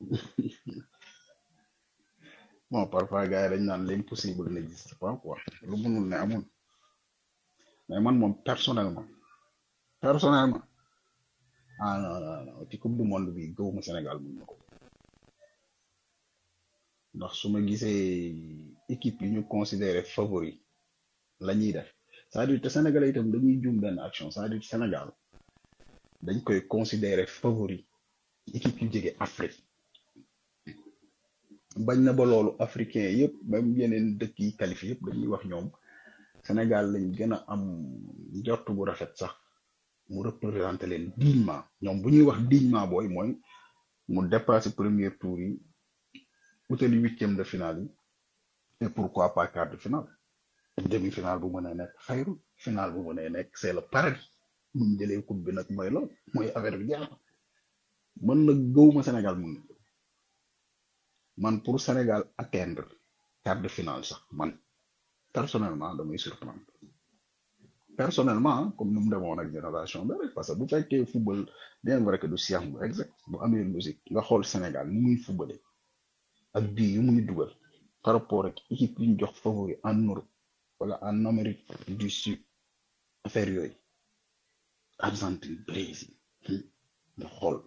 bon parfois gars yi dañ naan l'impossible n'existe pas quoi lu mënul ne amul mais man moom personnellement personnellement ah non non non ci coupe du monde bi gëwuma Sénégal mën na ko ndax su ma gisee équipe yi ñu considéré favori la ñuy def c'est-à-dire te Sénégalais itam dañuy juum benn action c'est-à-dire Sénégal dañ koy considéré favori équipe yu jege Afrique bañ na ba loolu africain yëpp même yeneen dëkk yi qualifié yëpp dañuy wax ñoom Sénégal lañ gën a am njort bu rafet sax mu représenté leen dignement ñoom bu ñuy wax dignement booy mooy mu dépassé premier tour yi utali huitième de finale yi et pourquoi pas quart de finale demi finale bu mën a nekk xayru finale bu mën a nekk c'est le paradis mu ñu jëlee coupe bi nag mooy lool mooy affaire bi jeex na man nag gëwuma Sénégal mun na man pour Sénégal atteindre quart de finale sax man personnellement damay surprendre personnellement hein, comme ni mu demoon ak génération bi rek parce que bu fekkee football bien vrai que du science bu exact bu amee logique nga xool Sénégal ni muy footballé ak bii yu muy dugal par rapport ak équipe yi ñu jox favori en Europe wala en Amérique du Sud affaire yooyu Argentine Brésil hmm, nga xool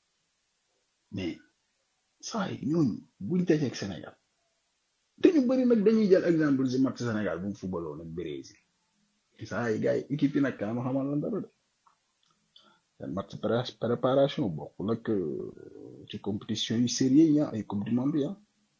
mais saa yi ñooñu buñ dajeeg Sénégal te ñu bëri nag dañuy jël exemple si match Sénégal bu mu footballoon ak Brésil saa yi gars yi équipe yi nag kaa ma xamal lan dara de seen match pré- préparation bokkul ak euh, ci compétition yu sérieux yi ah, ay coupe du monde yi ah.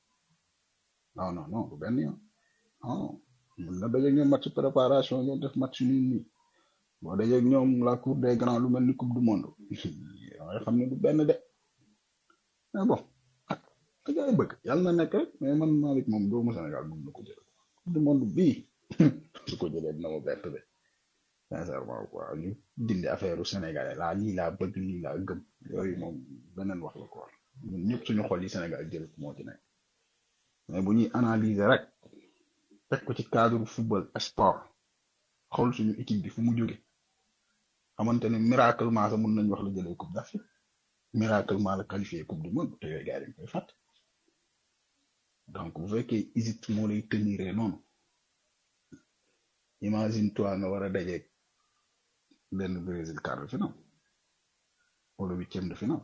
non non non du benn yoon non mun na dajeeg ñoom match préparation ñoo def match nii nii boo dajeeg ñoom la cour des grands lu mel ni coupe du monde nga xam ne du benn de mais bon ah ka gars yi bëgg yàlla na nekk rek mais man Malick moom doomu Sénégal mun na ko jël coupe du monde bii su ko jëlee dina ma bett de sincèrement quoi ñu dindi affaire u Sénégalais laa lii laa bëgg lii laa gëm yooyu moom beneen wax la quoi ñun ñëpp suñu xol yi Sénégal jël moo ci nekk mais bu ñuy analyser rek teg ko ci cadre football sport xool suñu équipe bi fu mu jóge xamante ne miraculement sax mun nañ wax la jëlee coupe d'Afrique miraculement la qualifié coupe du monde te yooyu gars yi dañ koy fàtt donc bu fekkee Égypte moo lay tenir noonu imagine toi nga war a dajeeg benn Brésil quart de finale wala huitième de finale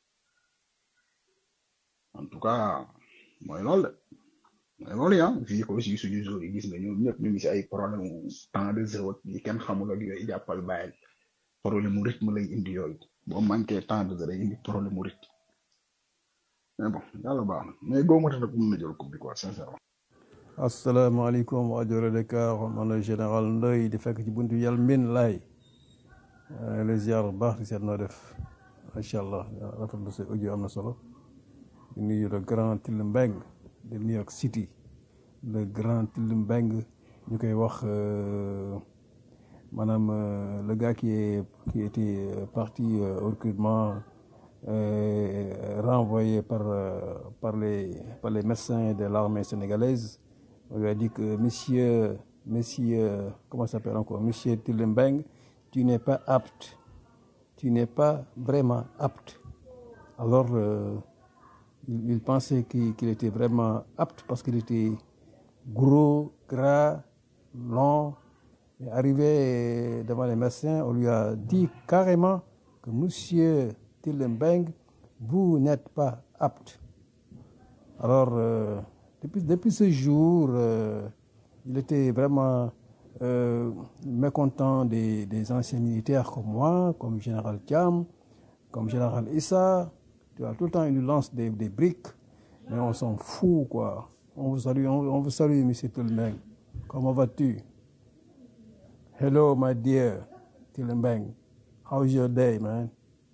en tout cas mooy loolu de mooy loolu ya fii ko aussi suñu joueurs yi gis nga ñoom ñëpp ñu ngi si ay problème mu temps de jeu ak yi kenn xamul ak yooyu jàppal bàyyil problème mu rythme lay indi yooyu boo manqué temps de jeu day indi problème mu rythme mais bon yàlla baax na mais góomata nag mun na jël coupe bi quoi sincèrement
asalaamaaleykum waa Jore Dakar man la général Ndoye di fekk ci buntu yàlla mbin laay les ziar bu baax di seet noo def macha allah rafetlu sa audio am na solo di nuyu le grand Till Mbeng de New York City le grand Till Mbeng ñu koy wax euh, maanaam euh, le gars qui est qui était euh, parti euh, au recrutement euh, renvoyé par euh, par les par les médecins de l'armée sénégalaise on lui a dit que monsieur monsieur comment ça s'appelle encore monsieur Till Mbeng tu n'es pas apte tu n'es pas vraiment apte Alors, euh, il, il pensait qu'il qu'il était vraiment apte parce qu'il était gros, gras, long. Et arrivé devant les médecins, on lui a dit carrément que Monsieur Tillenbeng, vous n'êtes pas apte. Alors, euh, depuis, depuis ce jour, euh, il était vraiment euh, mécontent des, des anciens militaires comme moi, comme Général Thiam, comme Général Issa. Tu vois, tout le temps, il nous lance des, des briques, mais on s'en fout, quoi. On vous salue, on, on vous salue, Monsieur Tillenbeng. Comment vas-tu? Hello, my dear Tillenbeng. How's your day, man?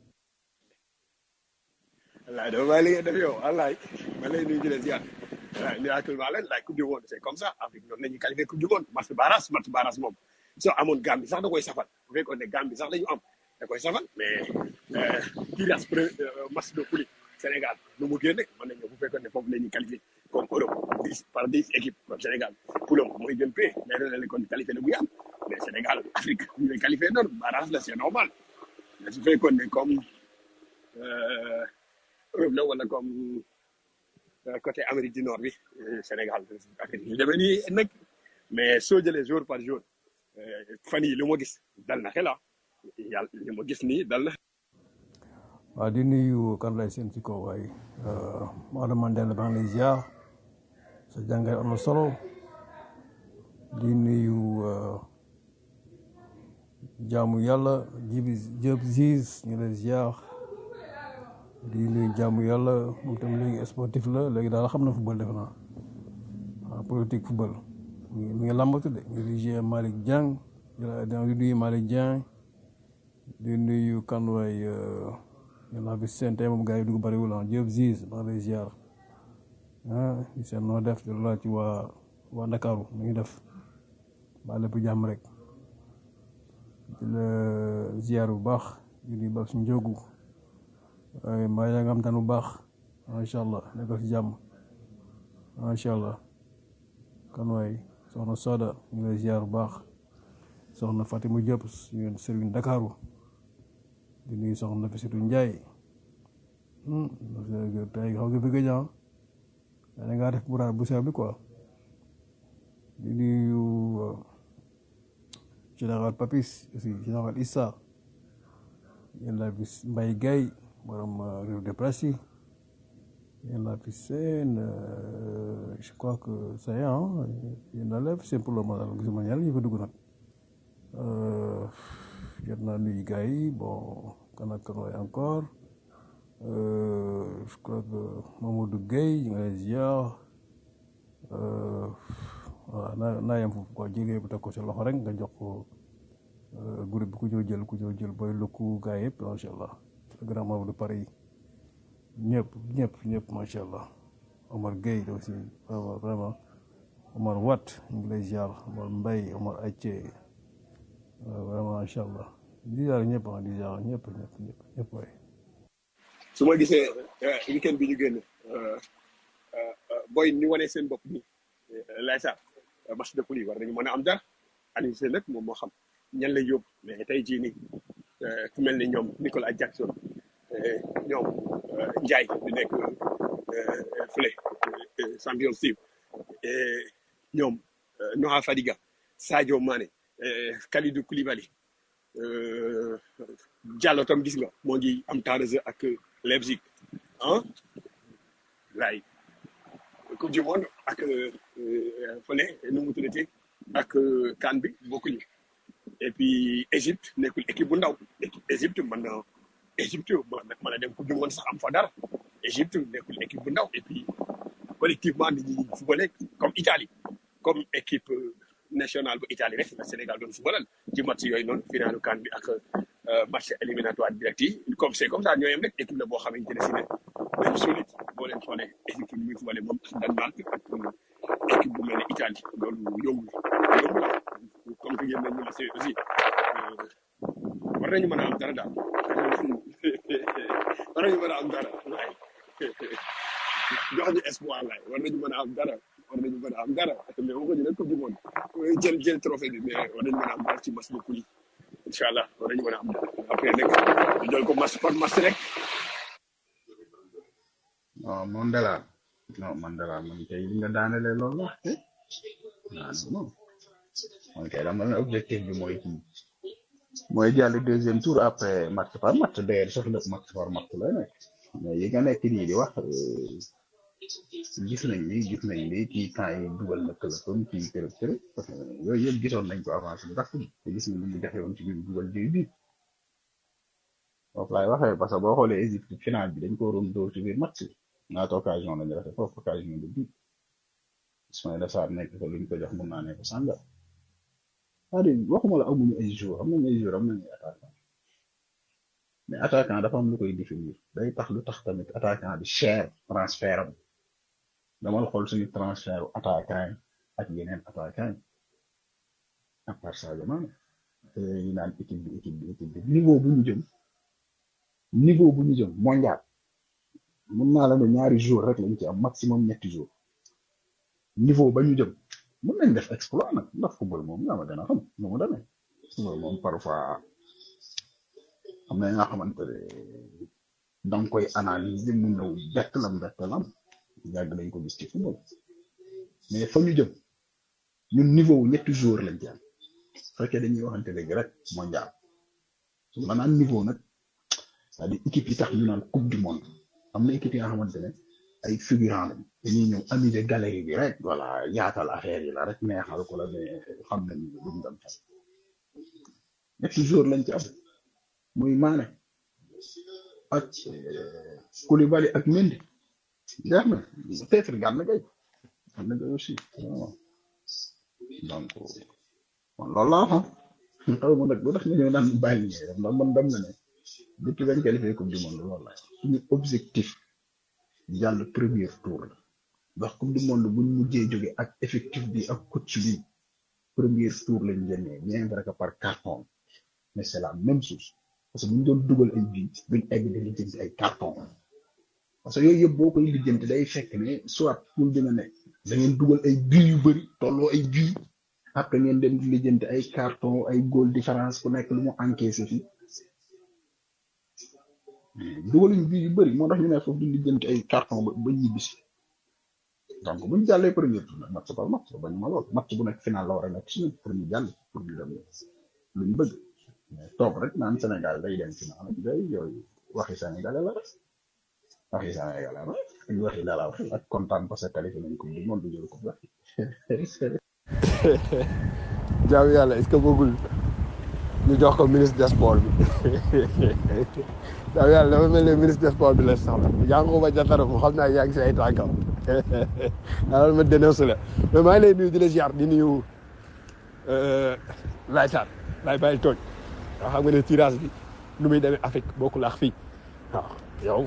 wallaay dama bàyyi li ngeen def yow wallaay ma lay nuyu di leen ziar wallaay miraculement leen laay coupe du monde c'est comme ça Afrique noonu la ñuy qualifié coupe du monde match barrage match barrage moom soo amoon Gambie sax da koy safal bu fekkoon ne Gambie sax la ñu am da koy safal mais tirage pre match de poule Sénégal nu mu génne mën nañu bu fekkoon ne foofu la ñuy qualifié comme Europe dix par dix équipes comme Sénégal poulam mooy gën pay mais ren la kon qualifié la muy am mais Sénégal Afrique ñu lay qualifié noonu barrage la c'est normal mais su fekkoon ne comme euh, Europe la wala comme euh, côté Amérique du Nord bi euh, Sénégal affaire yi ñu demee nii nag mais soo jëlee jour par jour euh, fan yi li ma gis dal na xel ah yàlla li ma gis nii dal na
waaw di nuyu kan lay seen ci kaw waaye Maodo Mandela maa ngi lay ziar sa jàngat am na solo di nuyu euh, jaamu yàlla jibi jëb ziz ñu lay ziar di nuyu jaamu yàlla moom tam léegi sportif la léegi daal xam na football def naa waaw politique football mi ngi mi ngi làmbatu de ñu di jouer Malick Dieng di nuyu Malick Dieng di nuyu kan waay yàlla bi seen tey moom gars yi dugg bëriwul ah Diop Ziz maa ngi lay ziar ah di seen noo def di la ci waa waa Ndakaaru mu ngi def ba lépp jàmm rek di la ziar bu baax di nuyu ba suñu njóogu waaye mbaa yaa nga am tan bu baax macha allah nekkal ci jàmm macha allah kan waay soxna Soda ñu ngi lay ziar bu baax soxna Fatima Diop suñu sëriñ Ndakaaru di nuyu soxna Fisitu Njaay tey xaw nga fi gëj ah da ngaa def buraar bu sew bi quoi di nuyu général Papis aussi général Issa yéen laa fi Mbaye Gaye borom réew de presse yi yéen laa fi seen je crois que ça y est ah yéen laa la fi seen pour le moment gisuma ñaar ñu fa dugg nag jot naa nuyu gars yi bon kan ak kan waay encore Euh, je crois que Mamadou Gueye ñu ngi lay ziar euh, voilà naa naa yem foofu quoi jëlee bu teg ko sa loxo rek nga jox ko euh, groupe bi ku ñëw jël ku ñëw jël booy lukku gars yëpp macha allah le grand Mamadou Paris ñëpp ñëpp ñëpp macha allah Omar Gueye aussi vraiment vraiment Omar Watt ñu ngi lay ziar Omar Mbaye Omar Athie vraiment macha allah di ziar ñëpp ah di ziar ñëpp ñëpp ñëpp ñëpp waay.
su ma gisee weekend bi ñu génn boy ñu wanee seen bopp nii lay sa match de poule yi war nañu mën a am dara Aliou Cissé nag moom moo xam ñan lay yóbbu mais tey jii nii ku mel ni ñoom Nicolas Jackson ñoom Ndiaye di nekk fële Champions League ñoom Noah Fadiga Sadio Mané Kalidou Koulibaly Diallo tam gis nga moo ngi am temps de jeu ak Leipzig ah laay coupe du monde ak fële nu mu tuddati ak CAN bi bokkuñu et puis Égypte nekkul équipe bu ndaw Égypte mën na Égypte mën na dem coupe du monde sax am fa dara Égypte nekkul équipe bu ndaw et puis collectivement nit ñi footballé comme Italie comme équipe nationale bu Italie rek la Sénégal doon footballal ci match yooyu noonu finalu CAN bi ak match éliminatoire direct yi comme c'est comme ça ñoo yem rek équipe la boo xamante ne si ne même solide boo leen xoolee équipe bi muy footballé moom ak Danemark ak équipe bu mel ne Italie loolu yombul yombul comme que ngeen nañ ñu aussi aussi war nañu mën a am dara daal war nañu mën a am dara waay jox ñu espoir laay war nañu mën a am dara war nañu mën a am dara mais waxuñu nag coupe du monde jël jël trophée bi mais war nañu mën a am dara ci match de poule yi incha allah war nañu mën a am dara après nag ñu jël ko match par match rek
non Mandela non Mandela man kay li nga daanelee loolu la eh ah non non man kay dama ne objectif bi mooy kii mooy jàll deuxième tour après match par match d'ailleurs sax lépp match par match lay nekk mais yi nga nekk nii di wax euh, gis nañ ni gis nañ ni kii temps yi dugal na këlëfam kii kërëb kërëb parce que yooyu yëpp gisoon nañ ko avancé bu tax te gis nañ ni mu jafe woon ci biir dugal jiw bi foofu laay waxee parce que boo xoolee Égypte final bi dañ ko waroon dóor ci biir match bi ñaata occasion lañu rafet foofu occasion de but Ismaïla Sarr nekk ko luñ ko jox mun naa nekk sànga c'est-à-dire waxuma la amuñu ay joueurs am nañu ay joueurs am nañu ay attaquant mais attaquant dafa am lu koy définir day tax lu tax tamit attaquant bi cher transfert am damal xool suñu transfert attaquant yi ak yeneen attaquant yi à part Sadio Mané ñu naan équipe bi équipe bi équipe bi niveau bu ñu jëm niveau bu ñu jëm mondial mun naa la ne ñaari jours rek lañ ci am maximum ñetti jours niveau ba ñu jëm mun nañ def exploit nag ndax football moom yaa ma gën a xam nu mu demee football moom parfois am na nga xamante ne da nga koy analyser mu ñëw bett lam bett lam yàgg nañ ko gis ci football mais fa ñu jëm ñun niveau wu ñetti jours lañ ci am fekkee dañuy waxante dëgg rek mondial su ma naan niveau nag c'est-à-dire équipe yi tax ñu naan coupe du monde am na équipe yi nga xamante ne ay figurant lañ dañuy ñëw amuser galerie bi rek voilà yaatal affaire yi la rek neexal ko la mais xam nañ ne duñ dem fenn ñetti jours lañ ci am muy Mané ak euh, Koulibaly ak Mendy jeex na peut-être Gana Gueye Gana Gueye aussi vraiment donc man loolu laa xam xaw ma nag lu tax nga ñëw naan bàyyi li ngay def ndax man dem na ne depuis bañ qualifié coupe du monde loolu la suñu objectif jàll premier tour la ndax coupe du monde buñ mujjee jóge ak effectif bi ak coach bi premier tour lañ génnee bien vrai que par carton mais c'est la même chose parce que buñ doon dugal ay bii duñ egg di lijjanti ay carton parce que yooyu yëpp boo koy lijjanti day fekk ne soit pour dina ne da ngeen dugal ay bii yu bëri tolloo ay bii après ngeen dem di lijjanti ay carton ay goal différence ku nekk lu mu encaissé fi dugaluñ bii yu bëri moo tax ñu ne foofu di lijjanti ay carton ba ba ñibbisi donc buñ jàllee premier tour nag match par match bañ ma lool match bu nekk final la war a nekk suñu pour ñu jàll pour ñu dem lu ñu bëgg mais toog rek naan Sénégal day dem final ak day yooyu waxi Sénégalais la rek waxi Sénégalais la rek ak waxi dala wax ak kontaan parce que qualifié nañ coupe du monde jël coupe la
jaamu yàlla est-ce que bëggul ñu jox ko ministre des sports bi jaamu yàlla dafa mel ne ministre des sports bi la soxla Yankhoba Diattara mu xam naa yaa ngi si ay tànkam alors ma dénoncé la mais maa ngi lay nuyu di la ziar di nuyu Laye Sarr Laye bàyyi tooñ waaw xam nga ne tirage bi nu muy demee Afrique bokkul ak fii waaw yow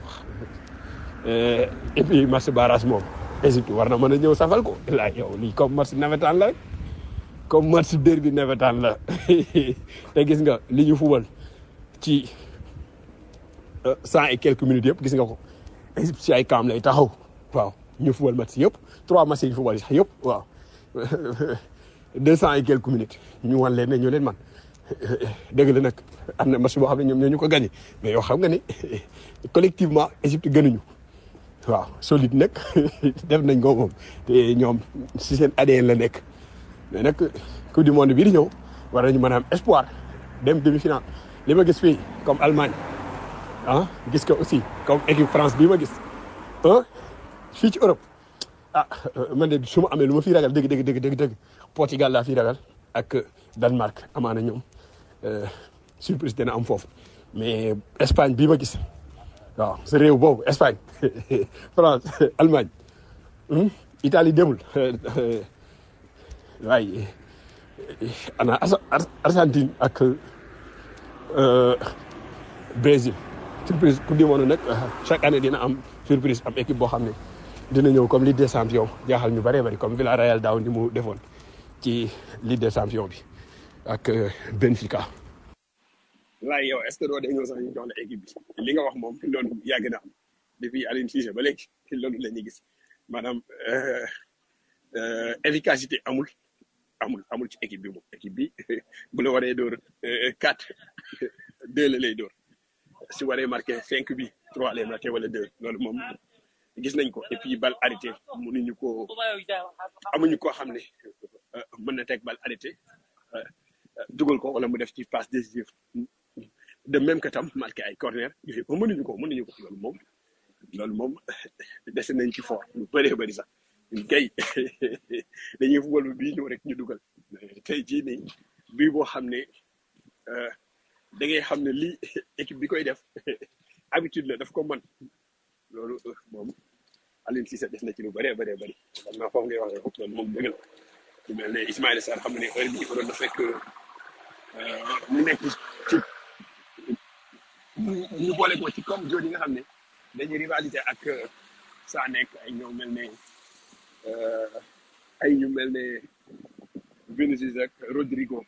et puis match barrage moom Égypte war na mën a ñëw safal ko la yow lii comme match nawetaan la rek comme match derby nawetaan la te gis nga li ñu fubal ci cent et quelques minutes yëpp gis nga ko Égypte si ay camp lay taxaw waaw ñu fubal match yëpp trois matchs yi ñu fubal sax yëpp waaw deux cent et quelques minutes ñu wan leen ne ñu leen man dëgg la nag am na match boo xam ne ñoom ñoo ñu ko gagné mais yow xam nga ni collectivement Égypte gënuñu waaw solide nag def nañ ko moom te ñoom si seen ADN la nekk mais nag coupe du monde bii di ñëw war nañu mën a am espoir dem demi-finale li ma gis fii comme Allemagne ah gis ko aussi comme équipe France bii ma gis ah fii ci Europe ah man de su ma amee lu ma fii ragal dëgg dëgg dëgg dëgg dëgg Portugal laa fii ragal ak Danemark amaana ñoom surprise dina am foofu mais Espagne bii ma gis waaw sa réew boobu Espagne France Allemagne Italie demul waaye ana Argentine ak Brésil surprise coupe du monde nag chaque année dina am surprise am équipe boo xam ne dina ñëw comme Ligue des champions jaaxal ñu bëree bëri comme Villarreal daaw ni mu defoon ci Ligue des champions bi ak Benfica. laay yow est-ce que doo dee ñëw sax ñu jox la équipe bi li nga wax moom loolu yàgg na am depuis Aliou Cissé ba léegi loolu la ñuy gis maanaam efficacité amul amul amul ci équipe bi moom équipe bi bu la waree dóor quatre deux la lay dóor su waree marqué cinq bi trois lay marqué wala deux loolu moom gis nañ ko et puis bal arrêté mënuñu ko amuñu koo xam ne euh, mën na teg bal arrêté euh, euh, dugal ko wala mu def ci passe décisive de même que tam marqué ay corner yooyu moom mënuñu ko mënuñu ko loolu moom loolu moom dese nañ ci fort lu bëree bëri sax ñun kay dañuy football bii ñëw rek ñu dugal tey jii nii bii boo xam ne euh, da ngay xam ne lii équipe bi koy def habitude la daf ko mën loolu euh, moom Aliou Cissé def na ci lu bëree bëree bëri xam naa foofu ngay waxee foofu loolu moom dëgg la lu mel ne Ismaïla Sarr xam nga ne heure bii ko doon na fekk euh, mu nekk ci ñu ñu boole ko ci comme jooju nga xam ne dañuy rivalité ak euh, Sané ak ay ñoom mel ne euh, ay ñu mel ne Vinicius ak Rodrigo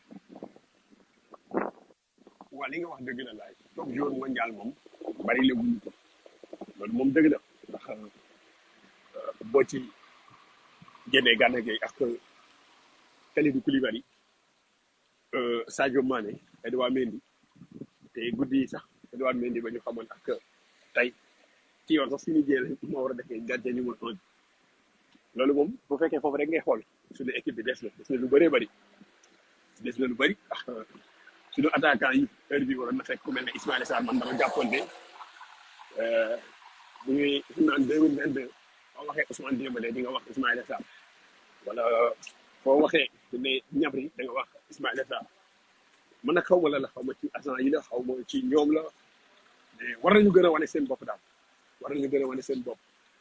waa li nga wax dëgg la laay top joueur mondial moom bari la wuñu ko loolu moom dëgg la ndax euh, boo ci génnee Gana Gueye ak Kalidou Koulibaly euh, Sadio Mané Edouard Mendy te guddi yi sax Edouard Mendy ba ñu xamoon ak tey ci yoon sax suñu jëlee moo war a defee gardien numéro un bi loolu moom bu fekkee foofu rek ngay xool suñu équipe bi des na des na lu bëree bëri des na lu bëri ndax suñu attaquant yi heure bi waroon na fekk ku mel ne Ismaïla Sarr man dama jàppoon ne euh, bu ñuy naan deux mille vingt deux boo waxee Ousmane Dembélé di nga wax Ismaïla Sarr wala foo waxee ne ñabri da nga wax Ismaïla Sarr man nag xaw ma la la xaw ma ci agent yi la xaw ma ci ñoom la mais war nañu gën a wane seen bopp daal war nañu gën a wane seen bopp.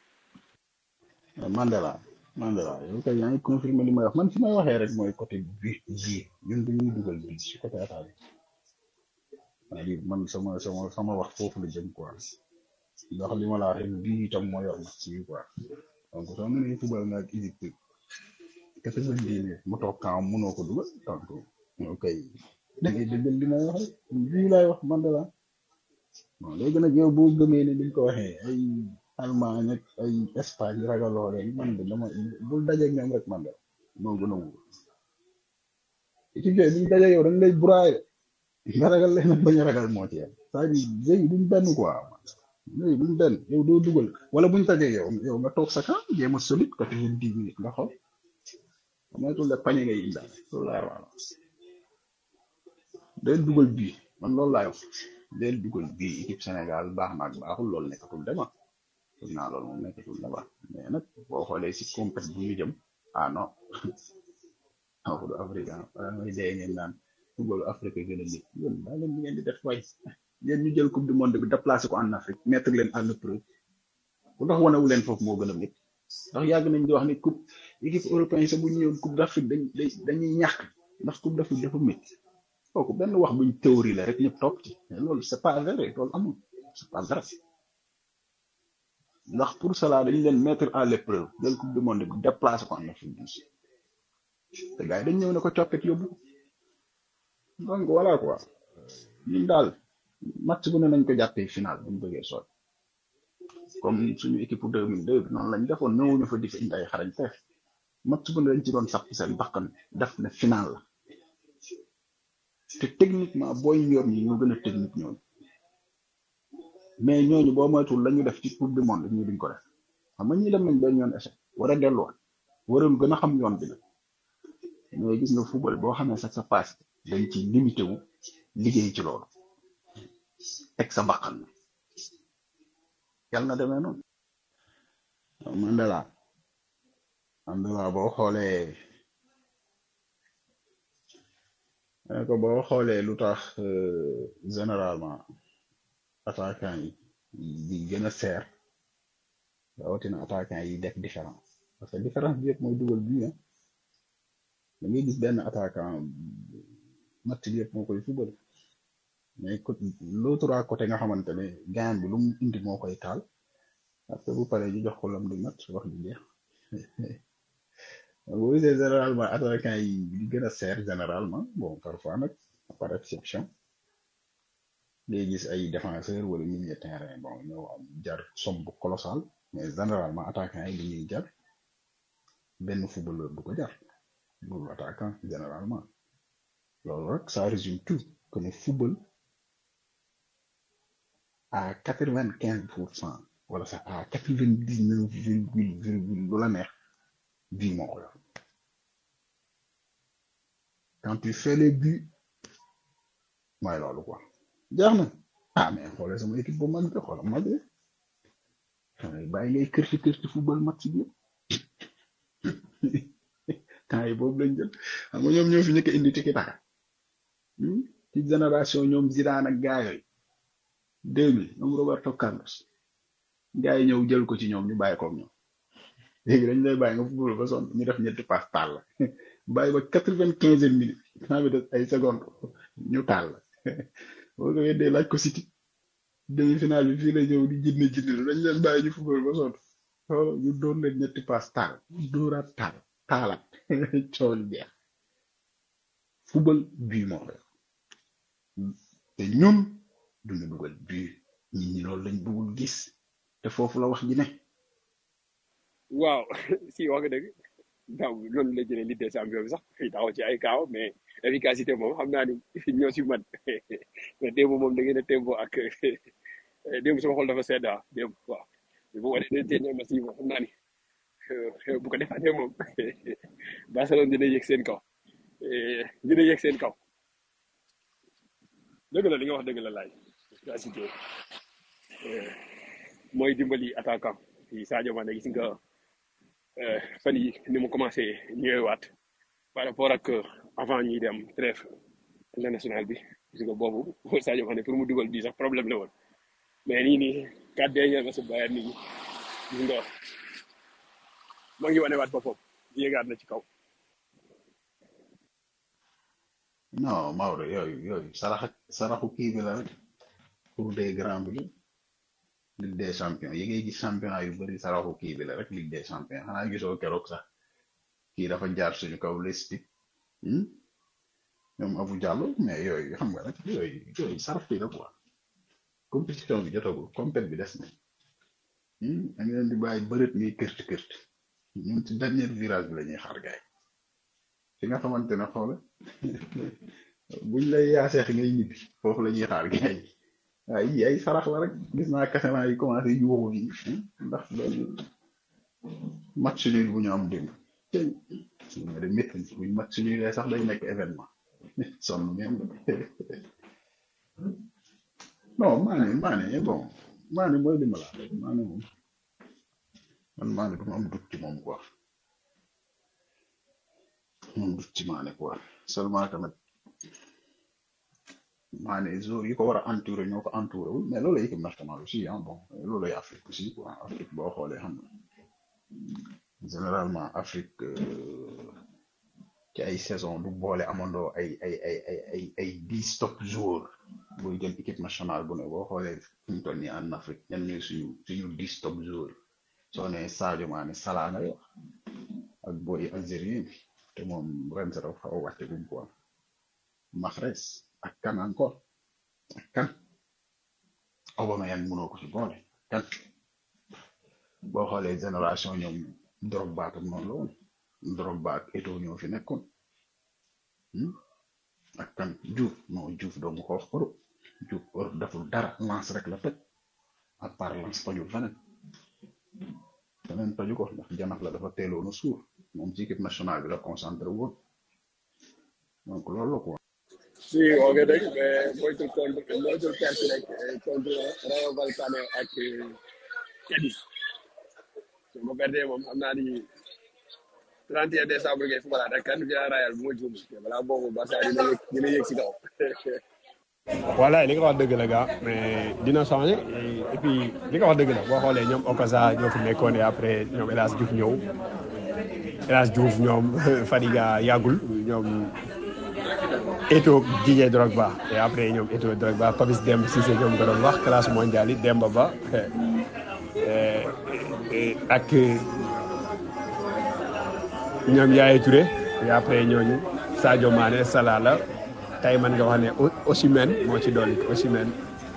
Mandela Mandela yow kay yaa ngi confirmé li may wax man fi may waxee rek mooy côté bi bi ñun dañuy dugal bi ci côté attaque bi c'est-à-dire man sama sama sama wax foofu la jëm quoi ndax li ma la wax rek bii itam moo yor match yi quoi donc soo mënee football nga ak Égypte quatre-vingt-dix minutes mu toog camp mënoo ko dugal donc yow kay da ngay dëggal li may wax rek bii laay wax Mandela bon léegi nag yow boo gëmee ne ni nga ko waxee ay Allemagne ak ay Espagne ragaloo leen man de dama bul dajeeg ñoom rek man de moo gën a wóor équipe yooyu buñ dajeeg yow dañ lay broyer nga ragal leen ak bañ a ragal moo ci yem c'est-à-dire léegi duñ benn quoi léegi duñ benn yow doo dugal wala buñ dajeeg yow yow nga toog sa camp jéem a solide quatre-vingt-dix minutes nga xool amatul la pañe ngay indaale loolu laay wax del dugal bii man loolu laay wax del dugal bii équipe Sénégal baax na ak baaxul loolu nekkatul dema foog naa loolu moom nekkatul dema mais nag boo xoolee si compét bu ñu jëm ah non waxu du africain wala mooy dee ngeen naan footballu Afrique gën a nit yéen daa leen di ngeen di def way yéen ñu jël coupe du monde bi déplacé ko en Afrique mettre leen à l'épreuve bu tax wanewu leen foofu moo gën a nit ndax yàgg nañ di wax ni coupe équipe européen sa bu ñu ñëwoon coupe d'Afrique dañ dañuy ñàkk ndax coupe d'Afrique dafa métti kooku benn wax buñ théorie la rek ñëpp topp ci mais loolu c'est pas vrai loolu amul c'est pas vrai ndax pour cela dañ leen mettre à l'épreuve jël coupe du monde bi déplacé ko en Afrique du Sud te gars yi dañ ñëw ne ko coppet yóbbu donc voilà quoi ñun daal match bu ne nañ ko jàppee final bu ñu bëggee sooy comme suñu équipe pour 2002 bi noonu lañ defoon ñëwuñu fa di fi indi ay xarañ te match bu ne dañ ci doon sax seen bakkan def ne final la te techniquement booy yor ñi ñoo gën a technique ñooñu mais ñooñu boo moytuwul la ñu def ci coupe du monde ñu duñ ko def xam nga ñi dem nañ benn yoon échec war a delluwaat waroon gën a xam yoon bi la mais gis nga football boo xamee sax sa passe dañ ci limité wu liggéey ci loolu teg sa bakkan yàlla na demee noonu Mandela Mandela boo xoolee ne ko boo xoolee lu tax euh, généralement attaquant yi di gën a seer rawatina attaquant yi def différence parce que différence bi yëpp mooy dugal bi ah da ngay gis benn attaquant match bi yëpp moo koy fubal mais côté l'autre à côté nga xamante ne gain bi lu mu indi moo koy taal après bu paree ñu jox ko lam di match wax di jeex boo gisee généralement attaquant yi di gën a seer généralement bon parfois nag par exception ngay gis ay défenseur wala milieu de terrain bon ñoo am jar somme bu colossal mais généralement attaquant yi li ñuy jar benn footballeur du ko jar loolu attaquant généralement loolu rek ça résume tout que ne football à quatre vingt quinze pour cent wala sax à quatre vingt dix neuf virgule virgule lu la neex bii moo ko yor quand tu fais les buts mooy loolu quoi jeex na ah mais xoolee sama équipe bu mag bi xoola mag bi xanaa bàyyi ngay kërti kërti football match bi temps yi boobu lañ jël xam nga ñoom ñoo fi njëkk a indi tiki taka hmm? ci génération ñoom Zidane ak gaa yooyu deux mille ñoom Roberto Carlos gaa yi ñëw jël ko ci ñoom ñu bàyyi ko ak ñoom léegi dañ lay bàyyi nga football ba sonn ñu def ñetti passe taal la bàyyi ba quatre vingt quinze minutes temps bi des ay secondes ñu taal la boo ko weddee laaj ko City demi final bi fii la ñëw di jinne jinne dañ leen bàyyi ñu football ba sonn xoolal ñu doon leen ñetti passe taal dóoraat taal taalaat coow li jeex football bii moo ko yor te ñun duñu dugal bii nit ñi loolu lañ bëggul gis te foofu la wax ji ne
waaw si wax nga dëgg daaw loolu la jëlee Ligue des champions bi sax daaw ci ay kaaw mais efficacité moom xam naa ni ñoo si man mais démb moom da ngeen a tembo ak démb sama xol dafa sedd ah démb waaw bu ko defee dernier match yi moom xam naa ni bu ko defaatee moom Barcelone dina yëg seen kaw dina yëg seen kaw dëgg la li nga wax dëgg la laaj efficacité mooy dimbali attaquant yi Sadio Mané gis nga fan yi ni mu commencé ñëwaat par rapport ak avant ñuy dem trêve international bi gis nga boobu Sadio Mané pour mu dugal bii sax problème la woon mais nii nii quatre derniers matchs Bayern nii gis nga moo ngi wanewaat boppam yéegaat na ci kaw
non Maodo yooyu yooyu sarax saraxu kii bi la rek pour des grands bi la Ligue des champions yi ngay gis championnat yu bari saraxu kii bi la rek Ligue des champions xanaa gisoo keroog sax kii dafa jaar suñu kaw Leipzig hmm? ñoom Abou Diallo mais yooyu xam nga rek yooyu yooyu sarax bi la quoi compétition bi jotagul compét bi des na hmm? da nga leen di bàyyi bërët ngay kërt kërt ñun ci dernier virage bi la ñuy xaar gaay fi nga xamante ne xoole buñ lay yaaseex ngay ñibbi foofu la ñuy xaar gaay waaye yii ay sarax la rek gis naa kasemaa yi commencé yuuxu yi ndax loolu match nul bu ñu am démb tey nga de métti buñ match nul sax day nekk événement sonn même non maane maane bon maane mooy li ma la wax maane moom man maane du ma am dut ci moom quoi moom dut ci maane quoi seulement tamit maane jour yi ko war a entouré ñoo ko entouré wul mais loolu équipe nationale aussi ah bon loolu ay Afrique aussi quoi Afrique boo xoolee xam nga généralement Afrique euh, ci ay saison du boole amandoo ay ay ay ay ay ay dix top joueurs buy jël équipe nationale bu ne boo xoolee fi mu toll nii en Afrique ñan ñooy suñu suñu dix top joueurs soo nee Sadio Mané Salah ngay wax ak boy algérien bi te moom ren sa dafa xaw a wàcce gum quoi Mahrez ak kan encore ak kan Aubameyang mënoo ko ci boole kan boo xoolee génération ñoom Drogba tam noonu la woon Drogba ak Eto'o ñoo fi nekkoon hmm? ak kan Diouf non Diouf doomu ko wax Europe Diouf Europe deful dara lance rek la toj à part lance tojul feneen feneen toju ko ndax janax la dafa teeloon a suur moom ci équipe nationale bi la concentré woon donc loolu la quoi.
si wax nga dëgg mais moytul contre moytul perte rek contre Rayo Vallecano ak Cadiz su ma perdee moom xam naa ni 31 décembre ngay football ak kan Villarreal bu ma juum balaa boobu Barça dina yëg dina yëg si kaw.
voilà li nga wax dëgg la gaa mais dina changé et puis li nga wax dëgg la boo xoolee ñoom Okaza ñoo fi nekkoon et après ñoom El Hadj Diouf ñëw El Hadj Diouf ñoom Fadiga yàggul ñoom Eto'o Didier Drogba et après ñoom Eto'o Drogba Papis Demba Cissé ñoom nga doon wax classe mondiale yi Demba Ba ak ñoom Yaya Touré et après ñooñu Sadio Mané Salah la tey man nga wax ne Osimhen moo ci dolli Osimhen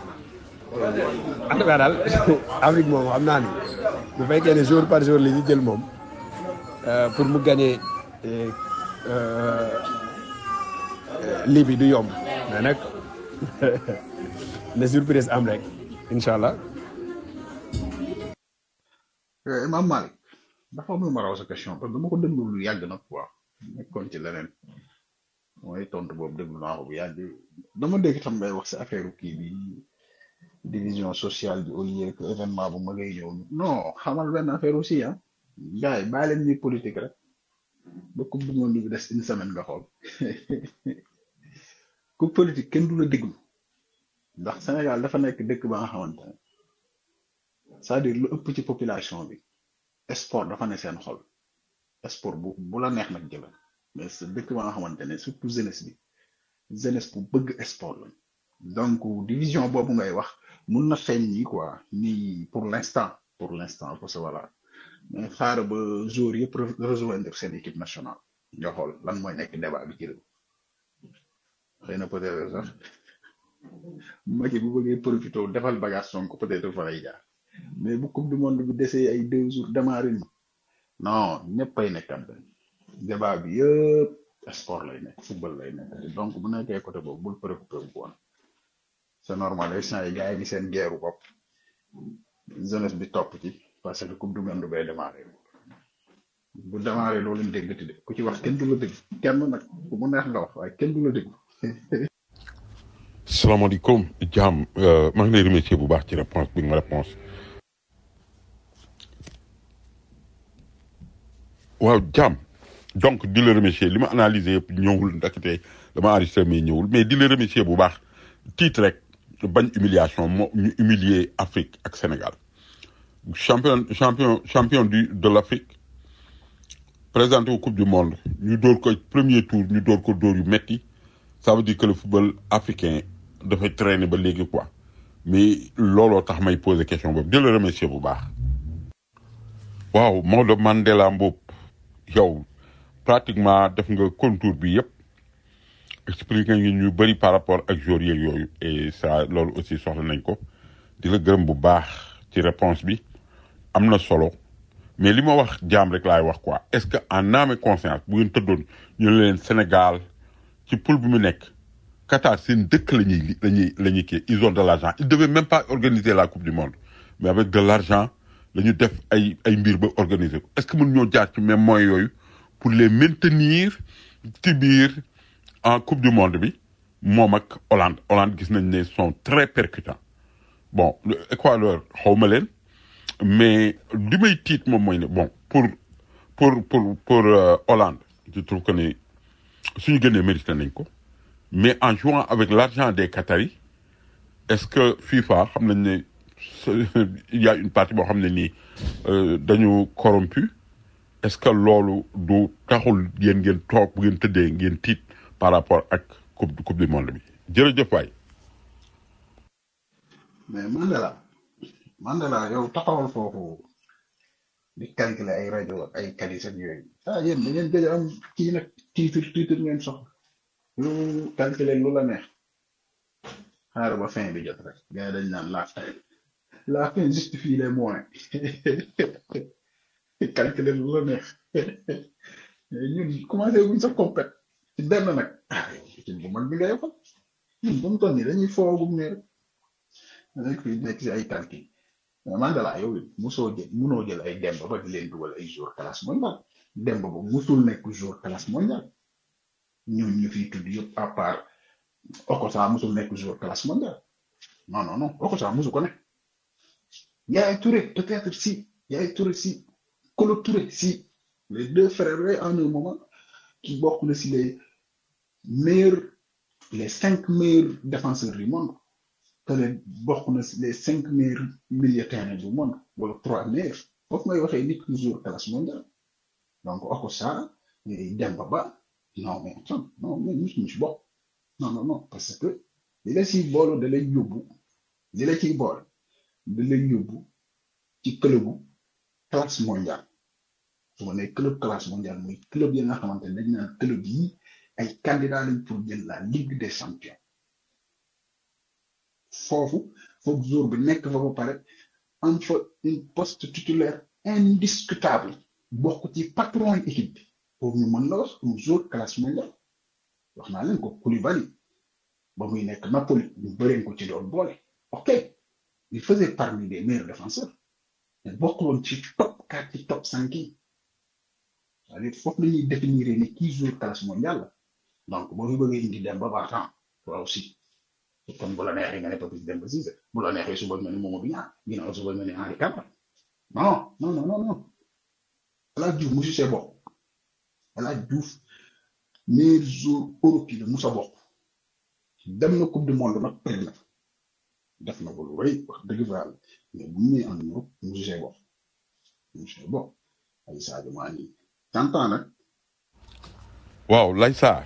en tout cas daal Afrique moom xam naa ni bu fekkee ne jour par jour li ñu jël moom pour mu gagner lii bi du yomb mais nag na surprise am rek incha allah
Eh, Imam Malik dafa am lu ma raw sa question parce que dama ko déglu lu yàgg nag quoi nekkoon ci leneen mooy tontu boobu déglu naa ko bu yàgg dama dégg tam ngay wax si affaire kii bi division sociale bi au lieu que événement bu ma ngay ñëw non xamal benn affaire aussi ah gars yi bàyyi leen ñuy politique rek ba coupe du monde bi des une semaine nga xool ku politique kenn du la déglu ndax Sénégal dafa nekk dëkk ba nga xamante ne c'est-à-dire lu ëpp ci population bi sport dafa ne seen xol sport bu bu la neex nag jëlal mais c'est dëkk ba nga xamante ne surtout jeunesse bi jeunesse bu bëgg sport la donc division boobu ngay wax mun na feeñ nii quoi nii pour l'instant pour l'instant parce que voilà mais xaaral ba jour yëpp re- rejoindre seen équipe nationale nga xool lan mooy nekk débat bi ci réew xëy na peut-être sax Macky bu bëggee profité defal bagage Sonko peut-être fa lay jaar mais bu coupe du monde bi desee ay deux jours démarré ni non ñëpp ay nekkat benn débat bi yëpp sport lay nekk football lay nekk donc bu nekkee côté boobu bul préoccupé wu woon c'est normal instant yi gars yi ni seen guerre bopp jeunesse bi topp ci parce que coupe du monde bay démarré bu démarré loolu leen déggati de ku ci wax kenn du la dégg kenn nag ku mu neex nga wax waaye kenn du la dégg
salaamaaleykum jaam maa ngi lay remercier bu baax ci réponse bi nga ma réponse waaw jaam donc di la remercier li ma analyser yëpp ñëwul ndakate dama enregistré mais ñëwul mais di la remercier bu baax tiit rek bañ humiliation moo ñu humilier Afrique ak Sénégal champion champion champion du de l'Afrique présenté au coupe du monde ñu dóor ko premier tour ñu dóor ko dóor yu metti ça veut dire que le football africain dafay traîner ba léegi quoi mais looloo tax may poser question boobu di la remercier bu baax waaw Maodo Mandela Mboup yow pratiquement def nga contour bi yëpp expliqué nga ñu bëri par rapport ak joueurs yeeg yooyu et ça loolu aussi soxla nañ ko di la gërëm bu baax ci réponse bi am na solo mais li ma wax jaam rek laay wax quoi est-ce que en âme et conscience bu ngeen tëddoon ñu ne leen Sénégal ci poule bi mu nekk Qatar seen dëkk la ñuy li- la ñuy la ñuy kii ils ont de l'argent ils devaient même pas organiser la coupe du monde mais avec de l'argent la ñu def ay ay mbir ba organiser ko est-ce que mën ñoo jaar ci même moyens yooyu pour les maintenir ci biir en coupe du monde bi moom ak Hollande Hollande gis nañ ne sont très percutants bon le Équateur xaw ma leen mais li may tiit moom mooy ne bon pour pour pour pour euh, Hollande je trouve que ne suñu gënee mérité nañ ko mais en jouant avec l'argent des Qataris est-ce que FIFA xam nañ ne ce- il y a une partie boo xam ne nii euh, dañu corrompu est-ce que loolu du taxul yéen ngeen toog bu ngeen tëddee ngeen tiit par rapport ak coupe coupe du monde bi jërëjëf waay
mais Mandela Mandela yow taxawal foofu di calculer ay rajo ak ay qualité ak yooyu ah yéen da ngeen gëj a am kii nag titre titre ngeen soxla lu calculer lu la neex xaaral ba fin bi jot rek gars yi dañ naan la fin la fin justifie les moyens calculer lu la neex ñun commencé wuñ sa compét ci benn nag ah ci bu mag bi ngay fa ñun bu mu toll nii dañuy foogum ne rek nekk fi nekk si ay calcul mais Mandela yow it musoo jël munoo jël ay demba ba di leen dugal ay jour classe mondiale demba ba musul nekk jour classe mondiale ñun ñu fiy tudd yëpp à part Okocha musul nekk jour classe mondiale non non non Okocha musu ko nekk Yaya Touré peut-être si Yaya Touré si Kolo Touré si les deux frères yooyu en un moment qui bokk na si les meilleurs les cinq meilleurs défenseurs du monde que les bokk na si les cinq meilleurs milieux de terrain du monde wala trois meilleurs foofu ngay waxee nit ki jour classe mondiale donc Okocha Demba Ba non mais attends non mais musuñu si bokk non non non parce que li la siy boolu da lay yóbbu li la ciy bool da lay yóbbu ci clubu classe mondiale su ma nee club classe mondiale mooy club yi nga xamante ne dañ naan club yi ay candidats lañ pour jël la ligue des champions foofu foog jour bi nekk fa ba pare am fa une poste titulaire indiscutable bokk ci patron yi équipe bi pour ñu mën la wax un jour classe mondiale wax naa leen ko Koulibaly ba muy nekk Napoli ñu bëreen ko ci doon boole ok il faisait parmi des meilleurs défenseurs mais bokkul woon ci top nekkaat ci top cinq yi c'est-à-dire foofu la ñuy définir ne kii jour classe mondiale la donc boo fi bëggee indi dem ba partant toi aussi kon bu la neexee nga ne Papis Demba Cissé bu la neexee suba nga ne Mamadou Niang ginnaaw suba nga ne Henri Camara non non non non non El Hadj Diouf musu see bokk El Hadj Diouf meilleur joueur Europe yi la musa bokk dem na coupe du monde nag perte na def na ko lu rëy wax dëgg fa yàlla mais bu ñu nee en Europe musu see bokk musu see bokk ay Sadio Mané tantan nag
waaw lay saar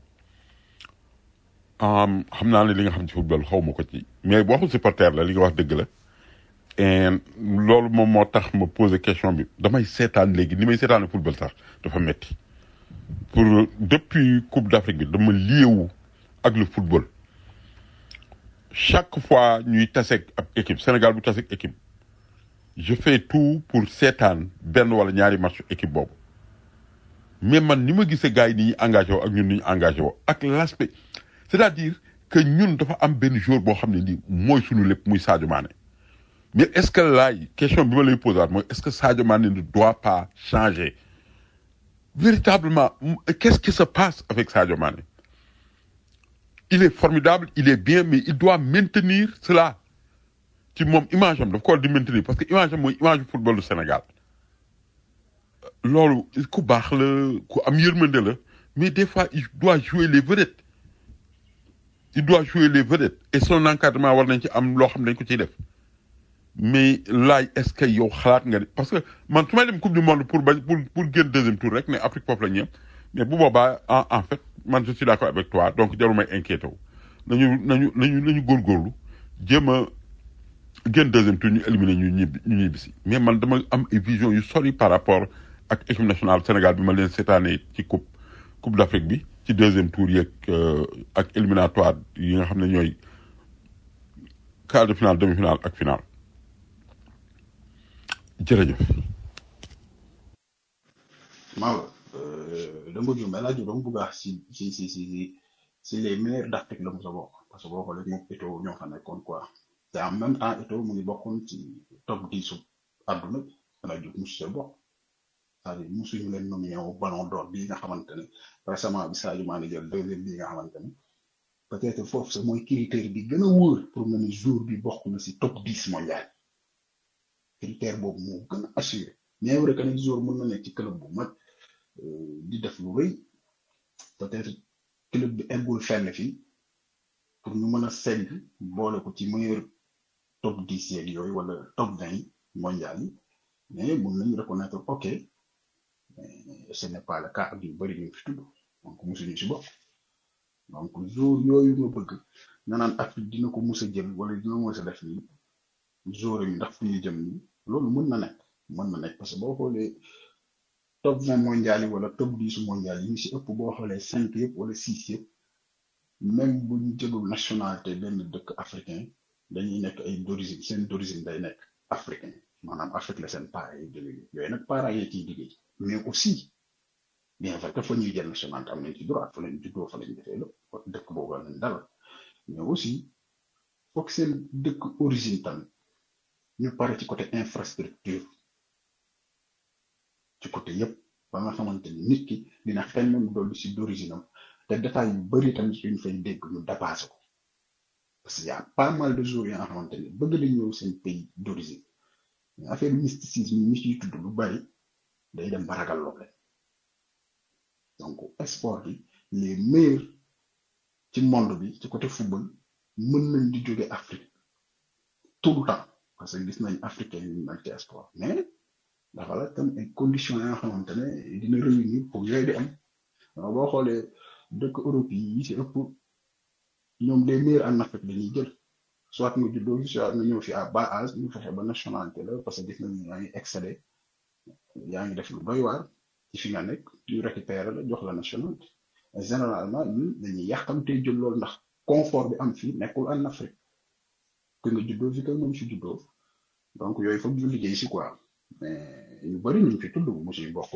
um, xam naa ne li nga xam ci football xaw ma ko ci mais waxu supporter la li nga wax dëgg la et loolu moom moo tax ma posé question bi damay seetaan léegi ni may seetaane football sax dafa metti pour depuis coupe d'Afrique bi dama liewu ak le football chaque fois ñuy taseeg ab équipe Sénégal bu taseeg équipe je fais tout pour seetaan benn wala ñaari match équipe boobu mais man ni ma gisee gars yi ni ñuy engagé woo ak ñun ni ñu engagé woo ak l'aspect c'est-à-dire que ñun dafa am benn joueur boo xam ne nii mooy suñu lépp muy Sadio Mané mais est-ce que laay question bi ma lay posé waat mooy est-ce que Sadio Mané ne doit pas changer véritablement m- qu'est-ce qui se passe avec Sadio Mané il est formidable il est bien mais il doit maintenir cela ci moom image am daf ko war di maintenir parce que image am mooy image du football du Sénégal loolu ku baax la ku am yërmande la mais des fois il doit jouer les vedettes il doit jouer les vedettes et son encadrement war nañ ci am loo xam ne dañ ko ciy def mais laaj est-ce que yow xalaat nga ne parce que man su may dem coupe du monde pour bañ pour pour génn deuxième tour rek ne Afrique foofu la ñu yem mais bu boobaa en en fait man je suis d'accord avec toi donc jarul may inquiété wu nañu nañu nañu nañu góorgóorlu jéem a génn deuxième tour ñu éliminer ñu ñibbi ñu ñibbi si mais man dama am ay vision yu sori par rapport ak équipe nationale Sénégal bi ma leen seetaanee ci coupe coupe d'Afrique bi ci deuxième tour yeeg euh, ak éliminatoire yi nga xam ne ñooy quart de finale demi-finale ak finale jërëjëf.
Maodo dama juum El Hadj Diouf dama bëgg a wax si si si si si si les meilleurs d'Afrique la mos a bokk parce que boo xoolee moom Eto'o ñoo fa nekkoon quoi te en même temps Eto'o mu ngi bokkoon ci top 10 su àdduna bi El Hadj Diouf mosu see bokk c'est-à-dire mosuñu leen nominé au ballon d'or bii nga xamante ne récemment bi Sadio Mané jël deuxième bii nga xamante ne peut-être foofu sax mooy critère bi gën a wóor pour nga ne jour bi bokk na si top 10 mondial critère boobu moo gën a assuré mais vrai que nag jour mën na nekk ci club bu mag euh, di def lu rëy peut-être club bi eggul fenn fii pour ñu mën a segg boole ko ci meilleur top 10 yeeg yooyu wala top 20 mondial yi mais mën nañu reconnaître ok mais ce n'est pas le cas ak yu bëri ñu fi tudd donc mosuñu si bopp donc jour yooyu nga bëgg nga naan Afrique dina ko mus a jël wala dina mus a def nii jour yi ndax fu ñuy jëm nii loolu mën na nekk mën na nekk parce que boo xoolee top 20 mondial yi wala top 10 mondial yi ñu si ëpp boo xoolee cinq yëpp wala six yëpp même bu ñu jëlul nationalité benn dëkk africain dañuy nekk ay d'origine seen d'origine day nekk africain maanaam Afrique la seen parents yi jógee yooyu nag parents yi ciy liggéey mais aussi bien vrai que fa ñuy jël nationalité am nañ ci droit fa lañ juddoo fa lañ defee lépp dëkk boobu lañ dalal mais aussi foog seen dëkk origine tamit ñu pare ci côté infrastructure ci côté yépp ba nga xamante ni nit ki dina xel même dolli si d'origine am te détails yu bari tamit suñ fay dégg ñu dépassé ko parce que y a pas mal de jours yoo nga xamante ni bëgg nañ ñëw seen pays d'origine mais affaire mysticisme yi ñu ciy tudd lu bari day dem ba ragal loo leen donc sport bi les meilleurs ci monde bi ci côté football mën nañ di jóge Afrique tout le temps parce que gis nañ africain yi nag ci sport mais dafa la tam ay conditions yoo xamante ne dina réunir pour yooyu di am waaw boo xoolee dëkk Europe yi yi ci ëpp ñoom les meilleurs en Afrique dañuy jël soit nga juddoo fi soit nga ñëw fi à bas âge ñu fexe ba nationalité la parce que gis nañ yaa ngi excédé yaa ngi def lu doy waar ci fi nga nekk ñu récupérer la jox la nationalité généralement ñun dañuy yàqamtee jël loolu ndax confort bi am fii nekkul en Afrique que nga juddoo fi que moom si juddoo donc yooyu foog ñu liggéey si quoi mais ñu bëri ñu fi tudd mu si bokk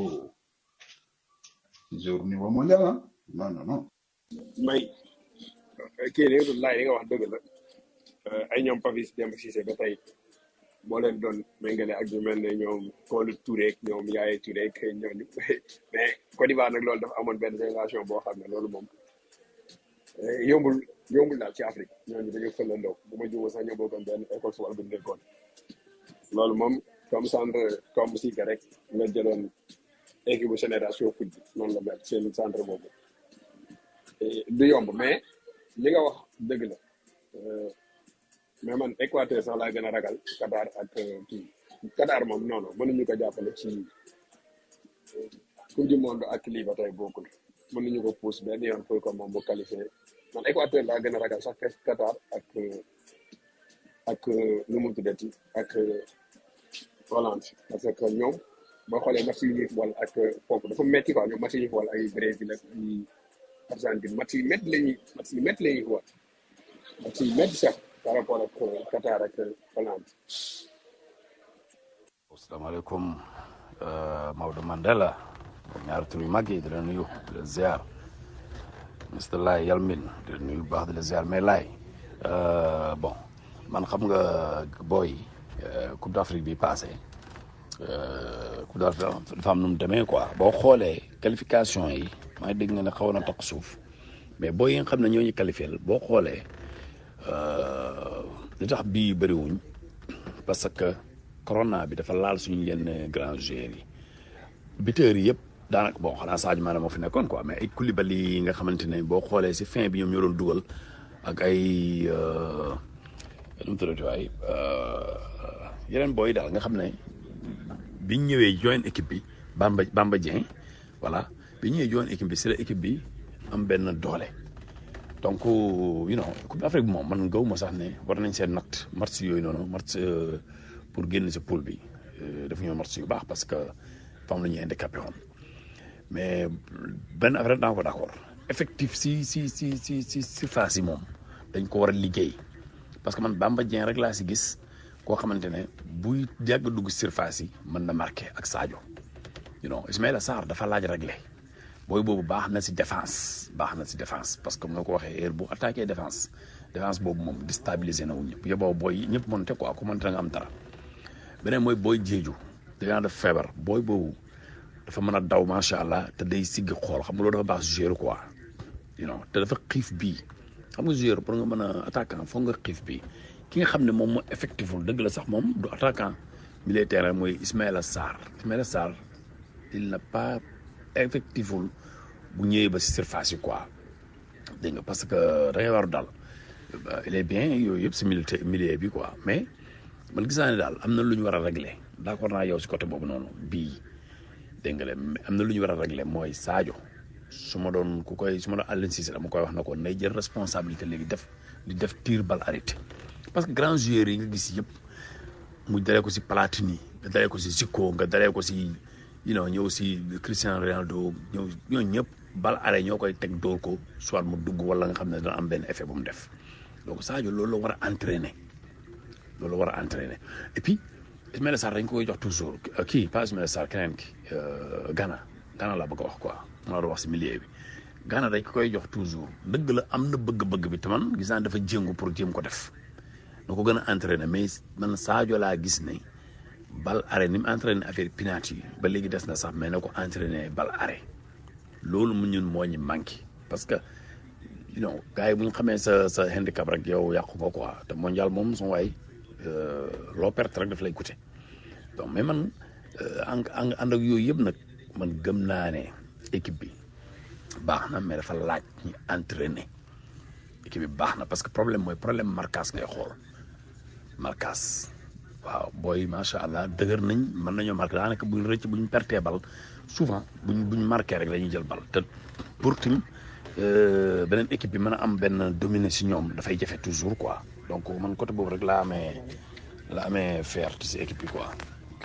jour niveau mondial ah non non non.
may kii li nga doon laaj li nga wax dëgg la ay ñoom Papis Demba Cissé ba tey
boo leen doon méngale ak ñu mel ne ñoom Kolo Touré ak ñoom Yaya Touré ak ñooñu mais Côte d'Ivoire nag loolu dafa amoon benn génération boo xam ne loolu moom eh, yombul yombul daal ci Afrique ñooñu dañu fëlandoo bu ma juumee sax ñoo bokkoon benn école football bu ñu nekkoon loolu moom comme centre comme si que rek nga jëloon équipe bu génération foot bi noonu la mel seen centre boobu Eh, du yomb mais li nga wax dëgg la Euh, mais man Équateur sax laa gën a ragal Qatar ak euh, kii Qatar moom non non mënuñu ko jàppale ci coupe du monde ak lii ba tey bokkul mënuñu ko pousse benn yoon pour que moom mu qualifié man Équateur laa gën a ragal sax que Qatar ak euh, ak euh, nu mu tuddati ak euh, Hollande parce que ñoom boo xoolee match yi ñuy football ak euh, foofu dafa metti quoi ñoom match yi ñuy football ay Brésil ak ay Argentine match yi métti la ñuy match yi métti la ñuy football match yi métti sax par rapport ak euh, Qatar ak euh, Hollande
asalaamaaleykum euh, Maodo Mandela ñaari tur yu mag yi di la nuyu di la ziar Mr Laye Yalmin di la nuyu bu baax di la ziar mais Laye euh, bon man xam nga booy euh, Coupe d'Afrique bi passé euh, Coupe d'Afrique dafa am nu mu demee quoi boo xoolee qualification yi maa ngi dégg nga ne xaw na toq suuf mais booy yi nga xam ne ñoo ñu qualifié boo xoolee euh, li tax bii bëriwuñ parce que corona bi dafa laal suñu yenn grands joueurs yi buteurs yi yëpp daanaka bon xanaa Sadio Mané moo fi nekkoon quoi mais ay Koulibaly yi nga xamante ne boo xoolee si fin bi ñoom ñoo doon dugal ak ay euh, nu mu tuddati waay euh, yeneen booy daal nga xam ne biñ ñëwee join équipe bi Bamba Bamba Dieng voilà biñ ñëwee join équipe bi si la équipe bi am benn doole donc you know Coupe d'Afrique bi moom man gaw ma sax ne war nañ seen natt match yooyu noonu match euh, pour génn si poule bi euh, dafa ñëw match yu baax parce que fam la ñuy handicapé woon mais benn affaire daa ko d'accord effectif si si si si si surface yi moom dañ ko war a liggéey parce que man Bamba Dieng rek laa si gis koo xamante ne buy yàgg dugg surface yi mën na marqué ak Sadio you know Ismaïla Sarr dafa laaj réglé booy boobu baax na si défense baax na si défense parce que moo ko waxee heure bu attaqué défense défense boobu moom déstabilisé na wu ñëpp yóbboo booy ñëpp mënte quoi ku mënte nga am dara beneen mooy booy jeeju dangaa def feebar booy boobu dafa mën a daw macha allah te day sigg xool xam nga loolu dafa baax joueur quoi you know te dafa xiif bii xam nga joueur pour nga mën a attaquant foog nga xiif bii ki nga xam ne moom moo effectiful dëgg la sax moom du attaquant milieu terrain mooy Ismaïla Sarr Ismaïla Sarr il n'a pas effectiful bu ñëwee ba si surface yi quoi dégg nga parce que da ngay war daal il est bien yooyu yëpp si milieu milieu bi quoi mais man gis naa ne daal am na lu ñu war a régler d'accord naa yow si côté boobu noonu bii dégg nga de am na lu ñu war a régler mooy Sadio su ma doon ku koy su ma doon Aliou Cissé dama koy wax na ko nay jël responsabilité léegi def di def tir bal arrêté parce que grands joueurs yi nga gis yëpp mu dalee ko si Platini nga dalee ko si Zico nga dalee ko si you know ñëw si Cristiano Ronaldo ñëw ñooñu ñëpp bal arrêté ñoo koy teg dóor ko soit mu dugg wala nga xam ne dana am benn effet bu mu def donc Sadio loolu la war a entraîner loolu la war a entraîner et puis Ismaïla Sarr dañ ko koy jox toujours kii pas Ismaïla Sarr keneen ki Ghana Ghana laa bëgg a wax quoi maa doon wax si milieu bi Ghana dañ ko koy jox toujours dëgg la am na bëgg-bëgg bi te man gis naa dafa jéngu pour jéem ko def na ko gën a entraîner mais man Sadio laa gis ne bal arrêt ni mu entraîné affaire penalty yi ba léegi des na sax mais na ko entraîné bal arrêt loolu mu ñun moo ñu manqué parce que you know gars yi bu ñu xamee sa sa handicap rek yow yàqu nga quoi te mondial moom su waay loo perte rek daf lay coûter donc mais man ànd ànd ak yooyu yëpp nag man gëm naa ne équipe bi baax na mais dafa laaj ñu entraîner équipe bi baax na parce que problème mooy problème marquage ngay xool marquage waaw booy macha allah dëgër nañ mën nañoo marqué daanaka buñ rëcc buñ pertee bal souvent buñ buñ marqué rek dañuy jël bal te pour tim beneen équipe bi mën a am benn dominer si ñoom dafay jafe toujours quoi donc man côté boobu rek laa amee la amee fierté si équipe bi quoi.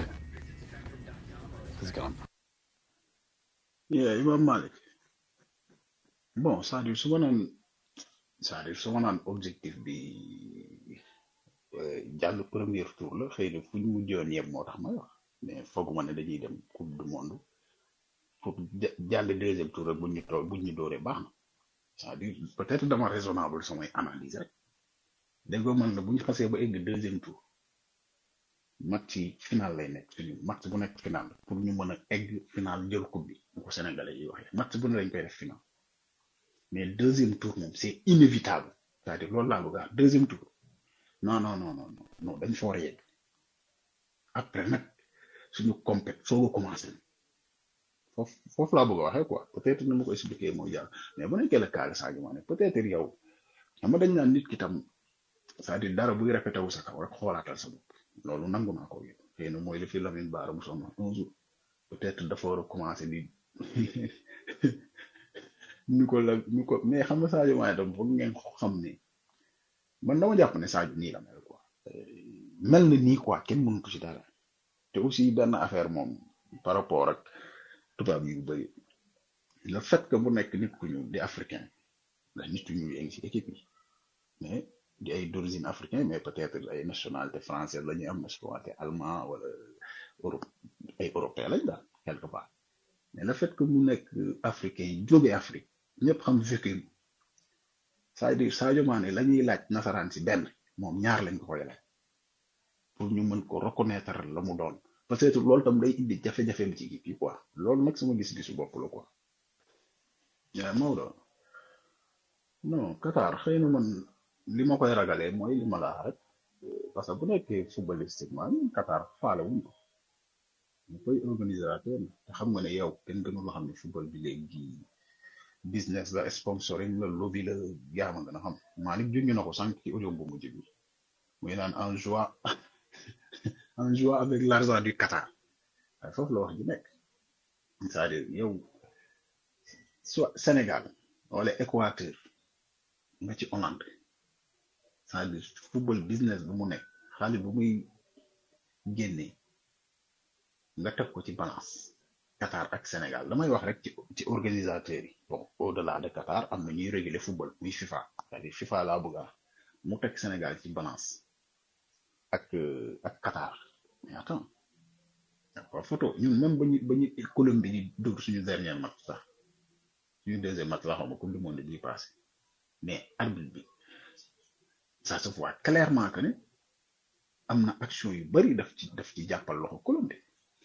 si kanam.
yeah Imam Malik bon c'est-à-dire su ma naan c'est-à-dire su ma naan objectif bi euh, jàll premier tour la xëy na fu ñu mujjoon yem moo tax may wax mais fooguma ne dañuy dem coupe du monde pour ja- jàll deuxième tour rek buñ ñu too buñ ñu dooree baax na c'est-à-dire peut-être dama raisonnable samay analyse rek déggoo man la bu ñu xasee ba egg deuxième tour match yi final lay nekk suñu match bu nekk final pour ñu mën a egg final jël coupe bi bu ko sénégalais yi waxee match bu ne lañ koy def final mais deuxième tour moom c'est inévitable c'est-à-dire loolu laa bëgg a wax deuxième tour non non non non non non dañ fa war a yegg après nag suñu compét soog a commencé foofu foofu laa bëgg a waxee quoi peut-être ni ma ko expliquer mooy jàll mais bu nekkee le cas de Sadio Mané peut-être yow xam nga dañ naan nit ki tam c'est-à-dire dara buy répété wu sa kaw rek xoolaatal sa bopp loolu nangu naa ko yëg xëy na mooy li fi Lamine Bara mu sonn un jour peut-être dafa war a commencer di ni ko la ni ko mais xam nga Sadio Mané tam foog ngeen ko xam ne man dama jàpp ne Sadio nii la mel quoi mel na nii quoi kenn mënu ko ci dara te aussi benn affaire moom par rapport ak tubaab yu bëri le fait que mu nekk nit ku ñuul di africain ndax nit ku ñuul yaa ngi ci équipe yi mais di ay d'origine africain mais peut-être ay nationalité française la ñuy am nationalité allemand wala Europe ay européen lañ daal quelque part mais le fait que mu nekk africain yi jóge Afrique ñëpp xam vécu c'est-à-dire Sadio Mané la ñuy laaj nasaraan si benn moom ñaar lañ ko koy laaj pour ñu mën ko reconnaître la mu doon peut-être loolu tam day indi jafe-jafe ci équipe yi quoi loolu nag sama gis-gisu bopp la quoi. yaa Maodo non Qatar xëy na man li ma koy ragalee mooy li ma la wax rek parce que bu nekkee footballistiquement Qatar faale wuñ ko ñu koy organisateur te xam nga ne yow kenn gënu la xam ne football bi léegi business la sponsoring la lobby la yaa ma gën a xam Malick junj na ko sànq ci audio bu mujj bi muy naan en joie en joie avec l'argent du Qatar waaye foofu la wax ji nekk c'est-à-dire yow soit Sénégal wala Équateur nga ci Hollande c'est-à-dire football business bu mu nekk xaalis bu muy génnee nga teg ko ci balance Qatar ak Sénégal damay wax rek ci ci organisateurs yi bon au delà de Qatar am na ñuy réguler football muy FIFA c'est-à-dire FIFA laa bëgg a mu teg Sénégal ci balance ak ak Qatar mais attends d'accord photo ñun même ba ñu ba ñu Colombie di dóor suñu dernier match sax suñu deuxième match la xaw ma coupe du monde bii passé mais arbitre bi ça se voit clairement que ne am na action yu bari daf ci daf ci jàppal loxo Colombie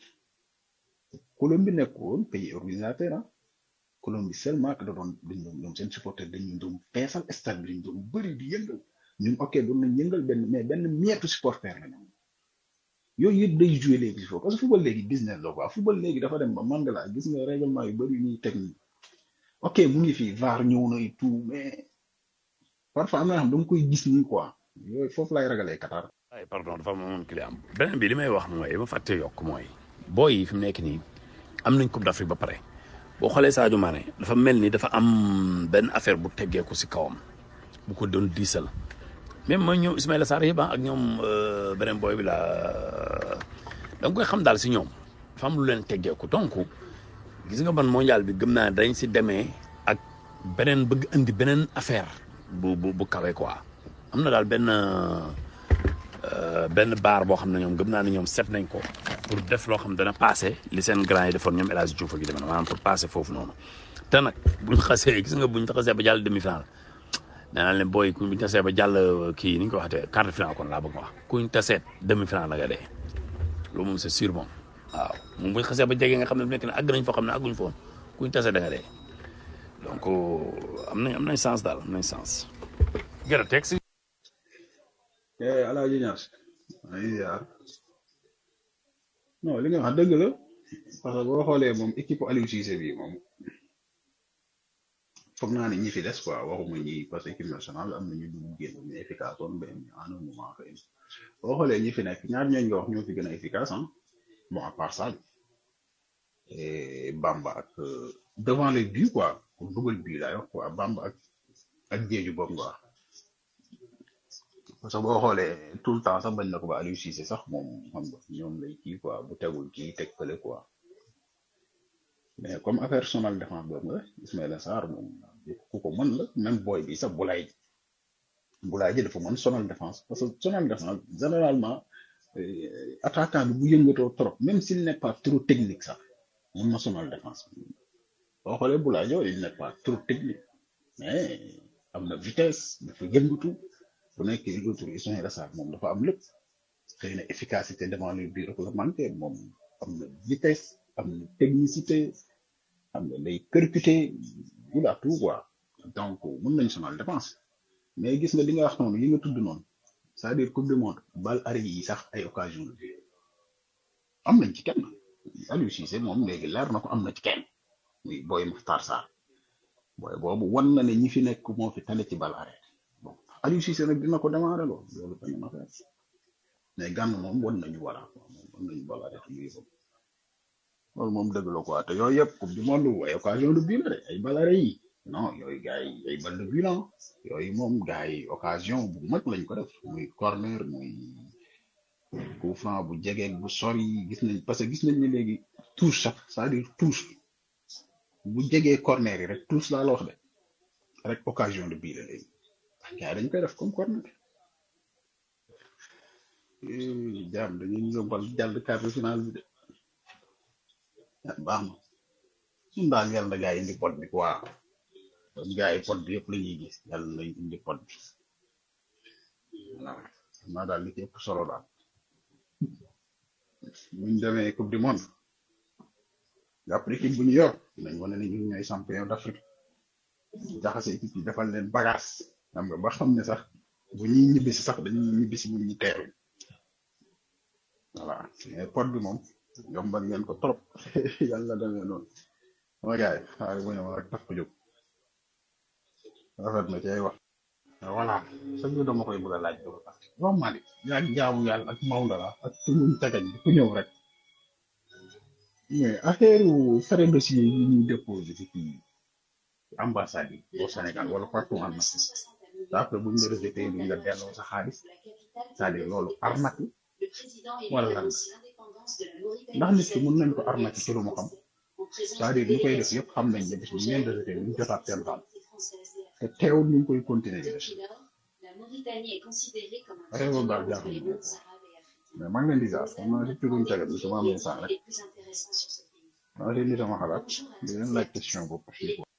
Colombie nekkoon pays organisateur ah Colombie seulement que da doon dañ doon ñoom seen supporter dañu doon feesal stade bi dañu doon bëri di yëngal ñun ok doon nañ yëngal benn mais benn mietu supporter la ñoom yooyu yëpp day jouer léegi il faut parce que football léegi business la quoi football léegi dafa dem ba Mandela gis nga règlement yu bëri ñuy teg nii ok mu ngi fi VAR ñëw na et tout mais parfois am na yoo xam da nga koy gis nii quoi yooyu foofu lay ragalee Qatar.
ay pardon dafa amoon client am beneen bi li may wax mooy ma fàtte yokk mooy booy yi fi mu nekk nii am nañ coupe d'Afrique ba pare boo xoolee Sadio Mané dafa mel ni dafa am benn affaire bu teggeeku si kawam bu ko doon diisal même mooy ñoom Ismaïla Sarr yëpp ak ñoom beneen booy bi la da nga koy xam daal si ñoom dafa am lu leen teggeeku donc gis nga man mondial bi gëm naa dañ si demee ak beneen bëgg indi beneen affaire bu bu bu kawe quoi am na daal benn benn baar boo xam ne ñoom gëm naa ne ñoom set nañ ko pour def loo xam dana passé li seen grand yi defoon ñoom El Hadj Diouf ak yu demee maanaam pour passé foofu noonu te nag buñ xasee gis nga buñ xasee ba jàll demi final nee naa leen booy buñ tasee ba jàll kii ni ñu ko waxatee quart de final kon laa bëgg wax kuñ taseet demi final la nga dee loolu moom c'est sûr moom waaw moom buñ xasee ba jege nga xam ne bu nekk ne àgg nañ foo xam ne àgguñ foon kuñ tasee da nga dee donc am nañ am nañ sens daal am nañ sens. gën a teg si.
Alaaji Ñas ay ziar non li nga wax dëgg la parce que boo xoolee moom équipe Aliou Cissé bi moom foog naa ne ñi fi des quoi waxuma ñi parce que équipe nationale am na ñu dugg génn ñu efficace woon mais en un moment xëy na boo xoolee ñi fi nekk ñaar ñooñu nga wax ñoo fi gën a efficace ah bon à part ça et Bamba ak devant les buts quoi pour dugal bii laay wax quoi Bamba ak ak Diédhiou boobu nga wax parce que boo xoolee tout le temps sax bañ na ko ba Aliou Cissé sax moom xam nga ñoom lay kii quoi bu tegul kii teg fële quoi mais comme affaire sonal défense boobu nga Ismaïla Sarr moom ku ko mën la même boy bi sax Boulaye Boulaye ji dafa mën sonal défense parce que sonal défense généralement attaquant bi bu yëngatoo trop même s'il n'est pas trop technique sax mën na sonal défense boo xoolee Boulaye Diop il n'est pas trop technique mais am na vitesse dafa yëngatu bu nekkee l'autre Ismaïla Sarr moom dafa am lépp xëy na efficacité devant les buts réglementaires moom am na vitesse am na technicité am na lay percuté il a tout quoi donc mën nañ sonal dépense mais gis nga li nga wax noonu yi nga tudd noonu c'est-à-dire coupe du monde bal arrêt yi sax ay occasion la am nañ ci kenn Aliou Cissé moom léegi leer na ko am na ci kenn muy booy Makhtar Sarr booy boobu wan na ne ñi fi nekk moo fi tane ci bal arrêt bon Aliou Cissé nag dina ko démarrer loolu loolu bañ na affaire mais gànn moom wan nañu voilà moom wan nañu bal arrêt muy yëpp loolu moom dëgg la quoi te yooyu yëpp coupe du monde ay occasion de but la de ay bal arrêt yi non yooyu gars yi ay bal de but la yooyu moom gars yi occasion bu mag lañ ko def muy corner muy coup franc bu jegeeg bu sori gis nañ parce que gis nañ ne léegi touche sax c'est-à-dire touche bu jegee corner yi rek touche laa la wax de rek occasion de but la léegi gars yi dañ koy def comme corner Eh, jaam dañuy yombal jàll quart de finale bi de ah, baax na ñun daal yàlla na gars yi indi pot bi quoi kon gars yi pot bi yëpp la ñuy gis yàlla nañ indi pot bi waaw xam naa daal li ci ëpp solo daal buñ demee coupe du monde jàpp équipe bu ñu yor nañ wane ne ñun ñooy champion d'Afrique jaxase équipe yi defal leen bagage xam nga ba xam ne sax bu ñuy ñibbisi sax dañuy ñibbisi bu ñu teeru voilà mais pot bi moom yombal ngeen ko trop yàlla demee noonu sama gars yi xaaral bu ñëw rek tax ko jóg rafet na ci ay wax voilà sax ñu dama koy bëgg a laaj dama tax waaw Malick yaa ngi jaamu yàlla ak Maodo la ak tuñum tagañ bi ku ñëw rek mais affaire frais dossier yi ñuy déposé ci kii ambassade yi au Sénégal wala partout en Afrique te après bu ñu la rejeté duñ la delloo sa xaalis c'est-à-dire loolu arnaque la wala lan ndax nit ki mën nañ ko arnaque ci lu mu xam c'est-à-dire ñu koy def yëpp xam nañ ne bis bu ñu leen rejeté duñ jotaat seen xaalis te teewul ñu ngi koy continuer di def affaire boobu daal jaaxal na ma mais maa ngi leen di jaar xam naa si turuñ cagat bi sama am instant rek maa ngi leen di sama xalaat di leen laaj question boobu